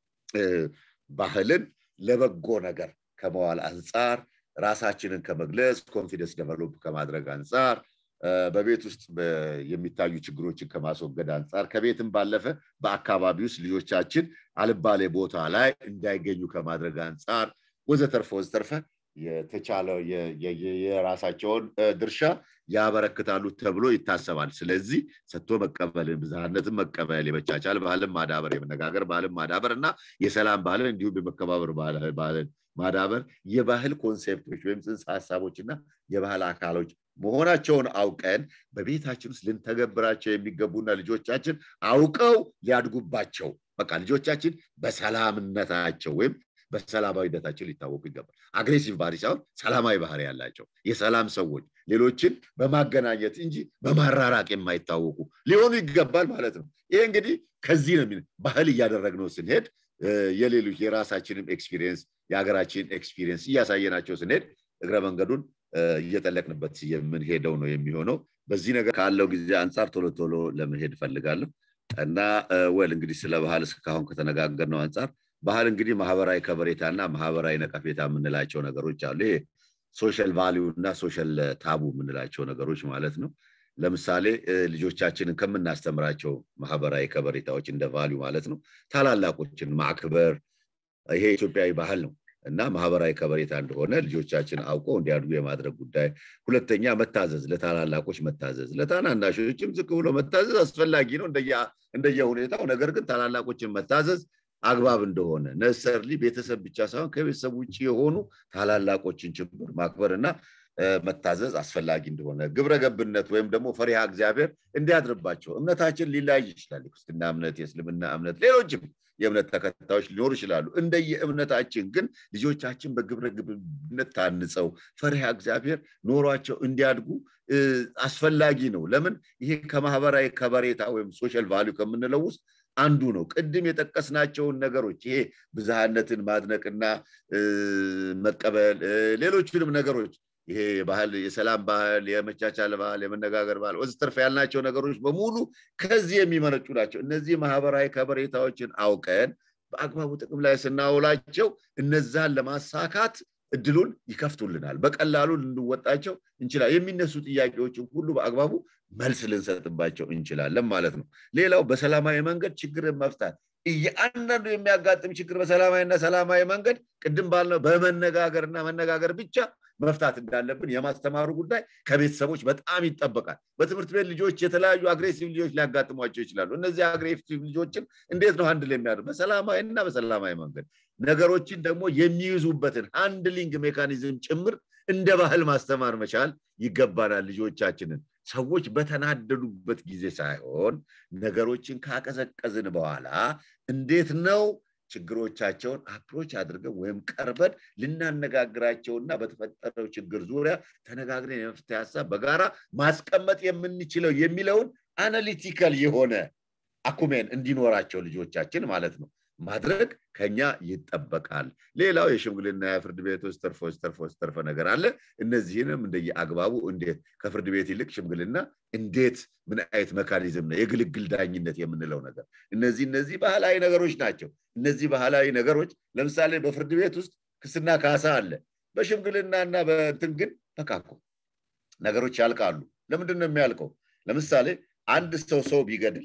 Speaker 1: ባህልን ለበጎ ነገር ከመዋል አንጻር ራሳችንን ከመግለጽ ኮንፊደንስ ደቨሎፕ ከማድረግ አንጻር በቤት ውስጥ የሚታዩ ችግሮችን ከማስወገድ አንጻር ከቤትም ባለፈ በአካባቢ ውስጥ ልጆቻችን አልባሌ ቦታ ላይ እንዳይገኙ ከማድረግ አንጻር ወዘተርፈ ወዘተርፈ የተቻለው የራሳቸውን ድርሻ ያበረክታሉ ተብሎ ይታሰባል። ስለዚህ ሰጥቶ መቀበልን፣ ብዝሃነትን መቀበል፣ የመቻቻል ባህልን ማዳበር፣ የመነጋገር ባህልን ማዳበር እና የሰላም ባህልን እንዲሁም የመከባበር ባህልን ማዳበር የባህል ኮንሴፕቶች ወይም ጽንሰ ሀሳቦች እና የባህል አካሎች መሆናቸውን አውቀን በቤታችን ውስጥ ልንተገብራቸው የሚገቡና ልጆቻችን አውቀው ሊያድጉባቸው በቃ ልጆቻችን በሰላምነታቸው ወይም በሰላማዊነታቸው ሊታወቁ ይገባል። አግሬሲቭ ባህሪ ሳይሆን ሰላማዊ ባህሪ ያላቸው የሰላም ሰዎች ሌሎችን በማገናኘት እንጂ በማራራቅ የማይታወቁ ሊሆኑ ይገባል ማለት ነው። ይሄ እንግዲህ ከዚህ ነው ባህል እያደረግነው ስንሄድ የሌሎች የራሳችንም ኤክስፒሪየንስ የሀገራችን ኤክስፒሪየንስ እያሳየናቸው ስንሄድ እግረ መንገዱን እየጠለቅንበት የምንሄደው ነው የሚሆነው። በዚህ ነገር ካለው ጊዜ አንጻር ቶሎ ቶሎ ለመሄድ እፈልጋለሁ እና ወል እንግዲህ ስለ ባህል እስካሁን ከተነጋገርነው አንጻር ባህል እንግዲህ ማህበራዊ ከበሬታና ማህበራዊ ነቀፌታ የምንላቸው ነገሮች አሉ። ይሄ ሶሻል ቫሊዩ እና ሶሻል ታቡ የምንላቸው ነገሮች ማለት ነው። ለምሳሌ ልጆቻችንን ከምናስተምራቸው ማህበራዊ ከበሬታዎች እንደ ቫሊዩ ማለት ነው ታላላቆችን ማክበር፣ ይሄ ኢትዮጵያዊ ባህል ነው እና ማህበራዊ ከበሬታ እንደሆነ ልጆቻችን አውቀው እንዲያድጉ የማድረግ ጉዳይ። ሁለተኛ መታዘዝ፣ ለታላላቆች መታዘዝ፣ ለታናናሾችም ዝቅ ብሎ መታዘዝ አስፈላጊ ነው እንደየ ሁኔታው። ነገር ግን ታላላቆችን መታዘዝ አግባብ እንደሆነ ነሰርሊ ቤተሰብ ብቻ ሳይሆን ከቤተሰብ ውጭ የሆኑ ታላላቆችን ጭምር ማክበር እና መታዘዝ አስፈላጊ እንደሆነ ግብረ ገብነት ወይም ደግሞ ፈሪሃ እግዚአብሔር እንዲያድርባቸው እምነታችን ሊለያይ ይችላል። የክርስትና እምነት፣ የእስልምና እምነት፣ ሌሎችም የእምነት ተከታዮች ሊኖሩ ይችላሉ። እንደየ እምነታችን ግን ልጆቻችን በግብረ ገብነት ታንጸው ፈሪሃ እግዚአብሔር ኖሯቸው እንዲያድጉ አስፈላጊ ነው። ለምን ይሄ ከማህበራዊ ከበሬታ ወይም ሶሻል ቫሊዩ ከምንለው ውስጥ አንዱ ነው። ቅድም የጠቀስናቸውን ነገሮች ይሄ ብዝሃነትን ማድነቅና መቀበል፣ ሌሎቹንም ነገሮች ይሄ ባህል የሰላም ባህል፣ የመቻቻል ባህል፣ የመነጋገር ባህል ወዘተርፈ ያልናቸው ነገሮች በሙሉ ከዚህ የሚመነጩ ናቸው። እነዚህ ማህበራዊ ከበሬታዎችን አውቀን በአግባቡ ጥቅም ላይ ስናውላቸው እነዛን ለማሳካት እድሉን ይከፍቱልናል። በቀላሉ ልንወጣቸው እንችላለን። የሚነሱ ጥያቄዎችን ሁሉ በአግባቡ መልስ ልንሰጥባቸው እንችላለን ማለት ነው። ሌላው በሰላማዊ መንገድ ችግርን መፍታት እያንዳንዱ የሚያጋጥም ችግር በሰላማዊና ሰላማዊ መንገድ ቅድም ባልነው በመነጋገርና መነጋገር ብቻ መፍታት እንዳለብን የማስተማሩ ጉዳይ ከቤተሰቦች በጣም ይጠበቃል። በትምህርት ቤት ልጆች የተለያዩ አግሬሲቭ ልጆች ሊያጋጥሟቸው ይችላሉ። እነዚህ አግሬሲቭ ልጆችን እንዴት ነው አንድ ላይ የሚያደርግ በሰላማዊ እና በሰላማዊ መንገድ ነገሮችን ደግሞ የሚይዙበትን ሃንድሊንግ ሜካኒዝም ጭምር እንደ ባህል ማስተማር መቻል ይገባናል ልጆቻችንን ሰዎች በተናደዱበት ጊዜ ሳይሆን ነገሮችን ካቀዘቀዝን በኋላ እንዴት ነው ችግሮቻቸውን አፕሮች አድርገን ወይም ቀርበን ልናነጋግራቸውና በተፈጠረው ችግር ዙሪያ ተነጋግረን የመፍትሄ ሀሳብ በጋራ ማስቀመጥ የምንችለው የሚለውን አናሊቲካል የሆነ አኩሜን እንዲኖራቸው ልጆቻችን ማለት ነው ማድረግ ከኛ ይጠበቃል። ሌላው የሽምግልና የፍርድ ቤት ውስጥ ተርፎ ተርፎ ተርፈ ነገር አለ። እነዚህንም እንደየ አግባቡ እንዴት ከፍርድ ቤት ይልቅ ሽምግልና እንዴት ምን አይነት መካኒዝም ነው የግልግል ዳኝነት የምንለው ነገር እነዚህ እነዚህ ባህላዊ ነገሮች ናቸው። እነዚህ ባህላዊ ነገሮች ለምሳሌ በፍርድ ቤት ውስጥ ክስና ካሳ አለ። በሽምግልናና በእንትን ግን በቃ እኮ ነገሮች ያልቃሉ። ለምንድን ነው የሚያልቀው? ለምሳሌ አንድ ሰው ሰው ቢገድል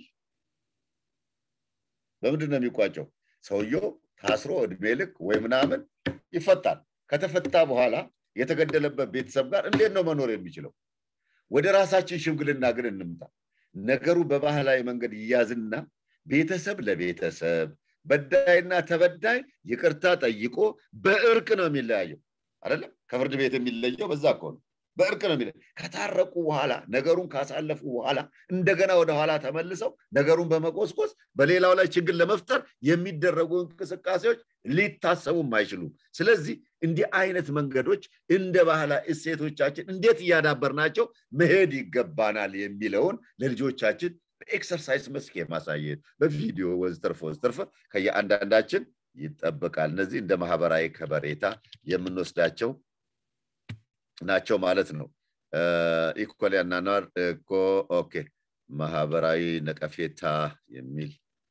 Speaker 1: በምንድን ነው የሚቋጨው? ሰውየው ታስሮ እድሜ ልክ ወይ ምናምን ይፈታል። ከተፈታ በኋላ የተገደለበት ቤተሰብ ጋር እንዴት ነው መኖር የሚችለው? ወደ ራሳችን ሽምግልና ግን እንምጣ። ነገሩ በባህላዊ መንገድ ይያዝና ቤተሰብ ለቤተሰብ በዳይና ተበዳይ ይቅርታ ጠይቆ በእርቅ ነው የሚለያየው። አይደለም ከፍርድ ቤት የሚለየው በዛ እኮ ነው። በእርቅ ነው የሚለ ከታረቁ በኋላ ነገሩን ካሳለፉ በኋላ እንደገና ወደ ኋላ ተመልሰው ነገሩን በመቆስቆስ በሌላው ላይ ችግር ለመፍጠር የሚደረጉ እንቅስቃሴዎች ሊታሰቡም አይችሉም። ስለዚህ እንዲህ አይነት መንገዶች እንደ ባህላዊ እሴቶቻችን እንዴት እያዳበርናቸው መሄድ ይገባናል የሚለውን ለልጆቻችን በኤክሰርሳይዝ መስክ የማሳየት በቪዲዮ ወዘተርፈ ወዘተርፈ ከየአንዳንዳችን ይጠበቃል። እነዚህ እንደ ማህበራዊ ከበሬታ የምንወስዳቸው ናቸው ማለት ነው። ኢኮሊ አኗኗር እኮ ኦኬ ማህበራዊ ነቀፌታ የሚል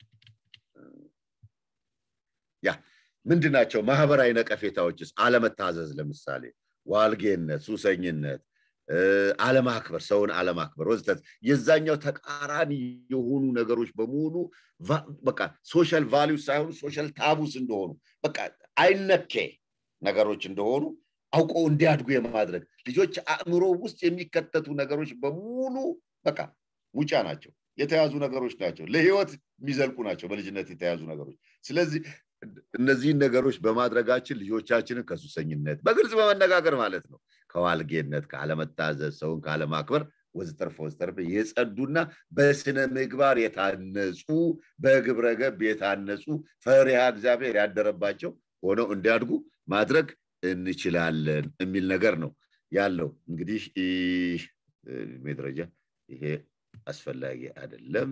Speaker 1: ያ ምንድን ናቸው? ማህበራዊ ነቀፌታዎችስ? አለመታዘዝ፣ ለምሳሌ ዋልጌነት፣ ሱሰኝነት፣ አለማክበር፣ ሰውን አለማክበር ወዘተ የዛኛው ተቃራኒ የሆኑ ነገሮች በሙሉ በቃ ሶሻል ቫሊዩ ሳይሆኑ ሶሻል ታቡስ እንደሆኑ በቃ አይነኬ ነገሮች እንደሆኑ አውቀው እንዲያድጉ የማድረግ ልጆች አእምሮ ውስጥ የሚከተቱ ነገሮች በሙሉ በቃ ሙጫ ናቸው፣ የተያዙ ነገሮች ናቸው፣ ለህይወት የሚዘልቁ ናቸው፣ በልጅነት የተያዙ ነገሮች። ስለዚህ እነዚህን ነገሮች በማድረጋችን ልጆቻችንን ከሱሰኝነት በግልጽ በመነጋገር ማለት ነው ከዋልጌነት፣ ከአለመታዘዝ፣ ሰውን ካለማክበር ወዘተርፈ ወዘተርፈ የጸዱና በስነ ምግባር የታነጹ በግብረ ገብ የታነጹ ፈሪሃ እግዚአብሔር ያደረባቸው ሆነው እንዲያድጉ ማድረግ እንችላለን የሚል ነገር ነው ያለው። እንግዲህ እድሜ ደረጃ ይሄ አስፈላጊ አይደለም።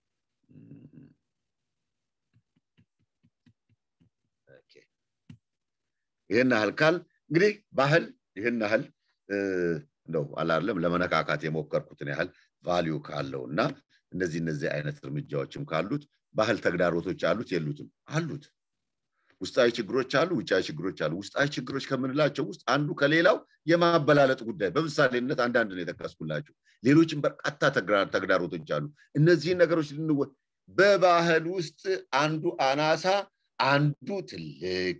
Speaker 1: ይህን ያህል ካል እንግዲህ ባህል ይህን ያህል እንደው አላለም ለመነካካት የሞከርኩትን ያህል ቫሊዩ ካለው እና እነዚህ እነዚህ አይነት እርምጃዎችም ካሉት ባህል ተግዳሮቶች አሉት የሉትም? አሉት። ውስጣዊ ችግሮች አሉ፣ ውጫዊ ችግሮች አሉ። ውስጣዊ ችግሮች ከምንላቸው ውስጥ አንዱ ከሌላው የማበላለጥ ጉዳይ በምሳሌነት አንዳንድ ነው የጠቀስኩላቸው። ሌሎችም በርካታ ተግዳሮቶች አሉ። እነዚህን ነገሮች ልንወ በባህል ውስጥ አንዱ አናሳ፣ አንዱ ትልቅ፣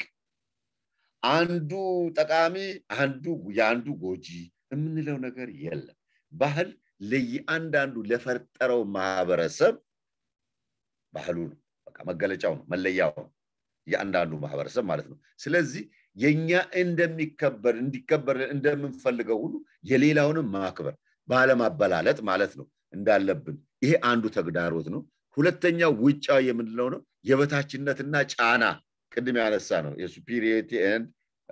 Speaker 1: አንዱ ጠቃሚ፣ አንዱ የአንዱ ጎጂ የምንለው ነገር የለም። ባህል ለየአንዳንዱ ለፈጠረው ማህበረሰብ ባህሉ ነው፣ በቃ መገለጫው ነው፣ መለያው ነው። የአንዳንዱ ማህበረሰብ ማለት ነው። ስለዚህ የኛ እንደሚከበር እንዲከበር እንደምንፈልገው ሁሉ የሌላውንም ማክበር ባለማበላለጥ ማለት ነው እንዳለብን ይሄ አንዱ ተግዳሮት ነው። ሁለተኛው ውጫዊ የምንለው ነው የበታችነትና ጫና ቅድም ያነሳ ነው የሱፒሪየሪቲ ኤንድ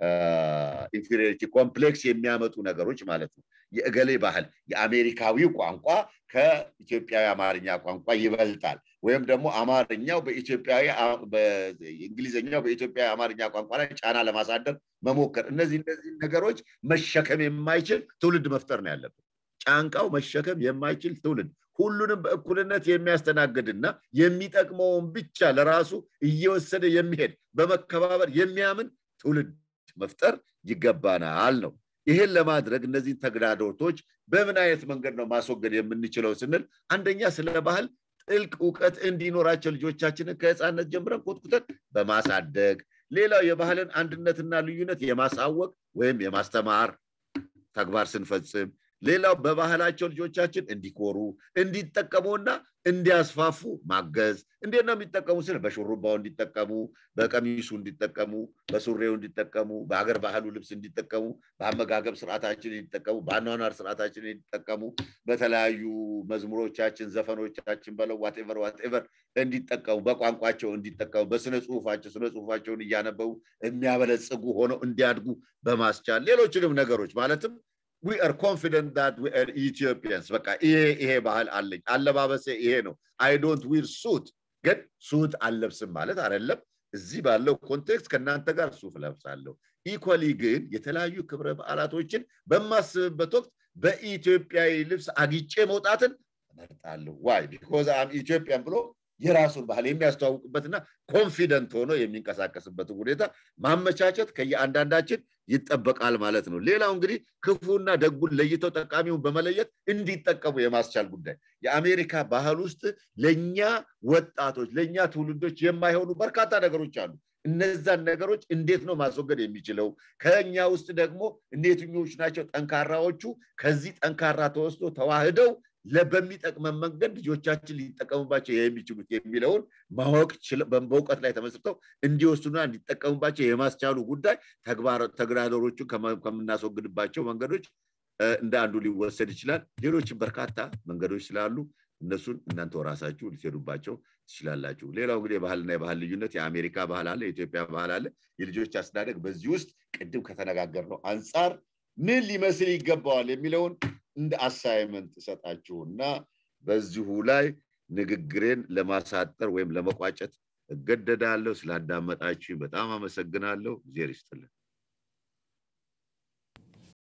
Speaker 1: ኢንፌሪዮሪቲ ኮምፕሌክስ የሚያመጡ ነገሮች ማለት ነው። የእገሌ ባህል የአሜሪካዊው ቋንቋ ከኢትዮጵያዊ አማርኛ ቋንቋ ይበልጣል ወይም ደግሞ አማርኛው በኢትዮጵያዊ እንግሊዝኛው በኢትዮጵያዊ አማርኛ ቋንቋ ላይ ጫና ለማሳደር መሞከር እነዚህ እነዚህ ነገሮች መሸከም የማይችል ትውልድ መፍጠር ነው ያለብን። ጫንቃው መሸከም የማይችል ትውልድ ሁሉንም በእኩልነት የሚያስተናግድና የሚጠቅመውን ብቻ ለራሱ እየወሰደ የሚሄድ በመከባበር የሚያምን ትውልድ መፍጠር ይገባናል ነው። ይህን ለማድረግ እነዚህን ተግዳሮቶች በምን አይነት መንገድ ነው ማስወገድ የምንችለው ስንል አንደኛ ስለ ባህል ጥልቅ እውቀት እንዲኖራቸው ልጆቻችንን ከህፃነት ጀምረን ኮትኩተን በማሳደግ ሌላው የባህልን አንድነትና ልዩነት የማሳወቅ ወይም የማስተማር ተግባር ስንፈጽም ሌላው በባህላቸው ልጆቻችን እንዲኮሩ እንዲጠቀሙና እንዲያስፋፉ ማገዝ። እንዴት ነው የሚጠቀሙ ስል በሹሩባው እንዲጠቀሙ፣ በቀሚሱ እንዲጠቀሙ፣ በሱሬው እንዲጠቀሙ፣ በሀገር ባህሉ ልብስ እንዲጠቀሙ፣ በአመጋገብ ስርዓታችን እንዲጠቀሙ፣ በአኗኗር ስርዓታችን እንዲጠቀሙ፣ በተለያዩ መዝሙሮቻችን፣ ዘፈኖቻችን በለው ዋቴቨር ዋቴቨር እንዲጠቀሙ፣ በቋንቋቸው እንዲጠቀሙ፣ በስነ ጽሁፋቸው ስነ ጽሁፋቸውን እያነበቡ የሚያበለጽጉ ሆነው እንዲያድጉ በማስቻል ሌሎችንም ነገሮች ማለትም ዊ አር ኮንፊደንት ዳት ዊ አር ኢትዮጵያንስ በቃ ይሄ ይሄ ባህል አለኝ አለባበሴ ይሄ ነው አይ ዶንት ዊር ሱት ግን ሱት አልለብስም ማለት አይደለም እዚህ ባለው ኮንቴክስት ከእናንተ ጋር ሱፍ ለብሳለሁ ኢኳሊ ግን የተለያዩ ክብረ በዓላቶችን በማስብበት ወቅት በኢትዮጵያዊ ልብስ አጊጬ መውጣትን እመርጣለሁ ዋይ ቢኮዝ አም ኢትዮጵያን ብሎ የራሱን ባህል የሚያስተዋውቅበትና ኮንፊደንት ሆኖ የሚንቀሳቀስበትን ሁኔታ ማመቻቸት ከየአንዳንዳችን ይጠበቃል ማለት ነው። ሌላው እንግዲህ ክፉና ደጉን ለይተው ጠቃሚውን በመለየት እንዲጠቀሙ የማስቻል ጉዳይ የአሜሪካ ባህል ውስጥ ለእኛ ወጣቶች ለእኛ ትውልዶች የማይሆኑ በርካታ ነገሮች አሉ። እነዛን ነገሮች እንዴት ነው ማስወገድ የሚችለው? ከኛ ውስጥ ደግሞ የትኞቹ ናቸው ጠንካራዎቹ? ከዚህ ጠንካራ ተወስዶ ተዋህደው በሚጠቅመን መንገድ ልጆቻችን ሊጠቀሙባቸው የሚችሉት የሚለውን ማወቅ በእውቀት ላይ ተመስርተው እንዲወስኑና እንዲጠቀሙባቸው የማስቻሉ ጉዳይ ተግዳሮቹን ከምናስወግድባቸው መንገዶች እንደ አንዱ ሊወሰድ ይችላል። ሌሎችም በርካታ መንገዶች ስላሉ እነሱን እናንተ ራሳችሁ ልትሄዱባቸው ትችላላችሁ። ሌላው እንግዲህ የባህልና የባህል ልዩነት የአሜሪካ ባህል አለ፣ የኢትዮጵያ ባህል አለ። የልጆች አስተዳደግ በዚህ ውስጥ ቅድም ከተነጋገርነው አንጻር ምን ሊመስል ይገባዋል የሚለውን እንደ አሳይመንት እሰጣችሁና በዚሁ ላይ ንግግሬን ለማሳጠር ወይም ለመቋጨት እገደዳለሁ። ስላዳመጣችሁ በጣም አመሰግናለሁ። እግዜር ይስጥልን።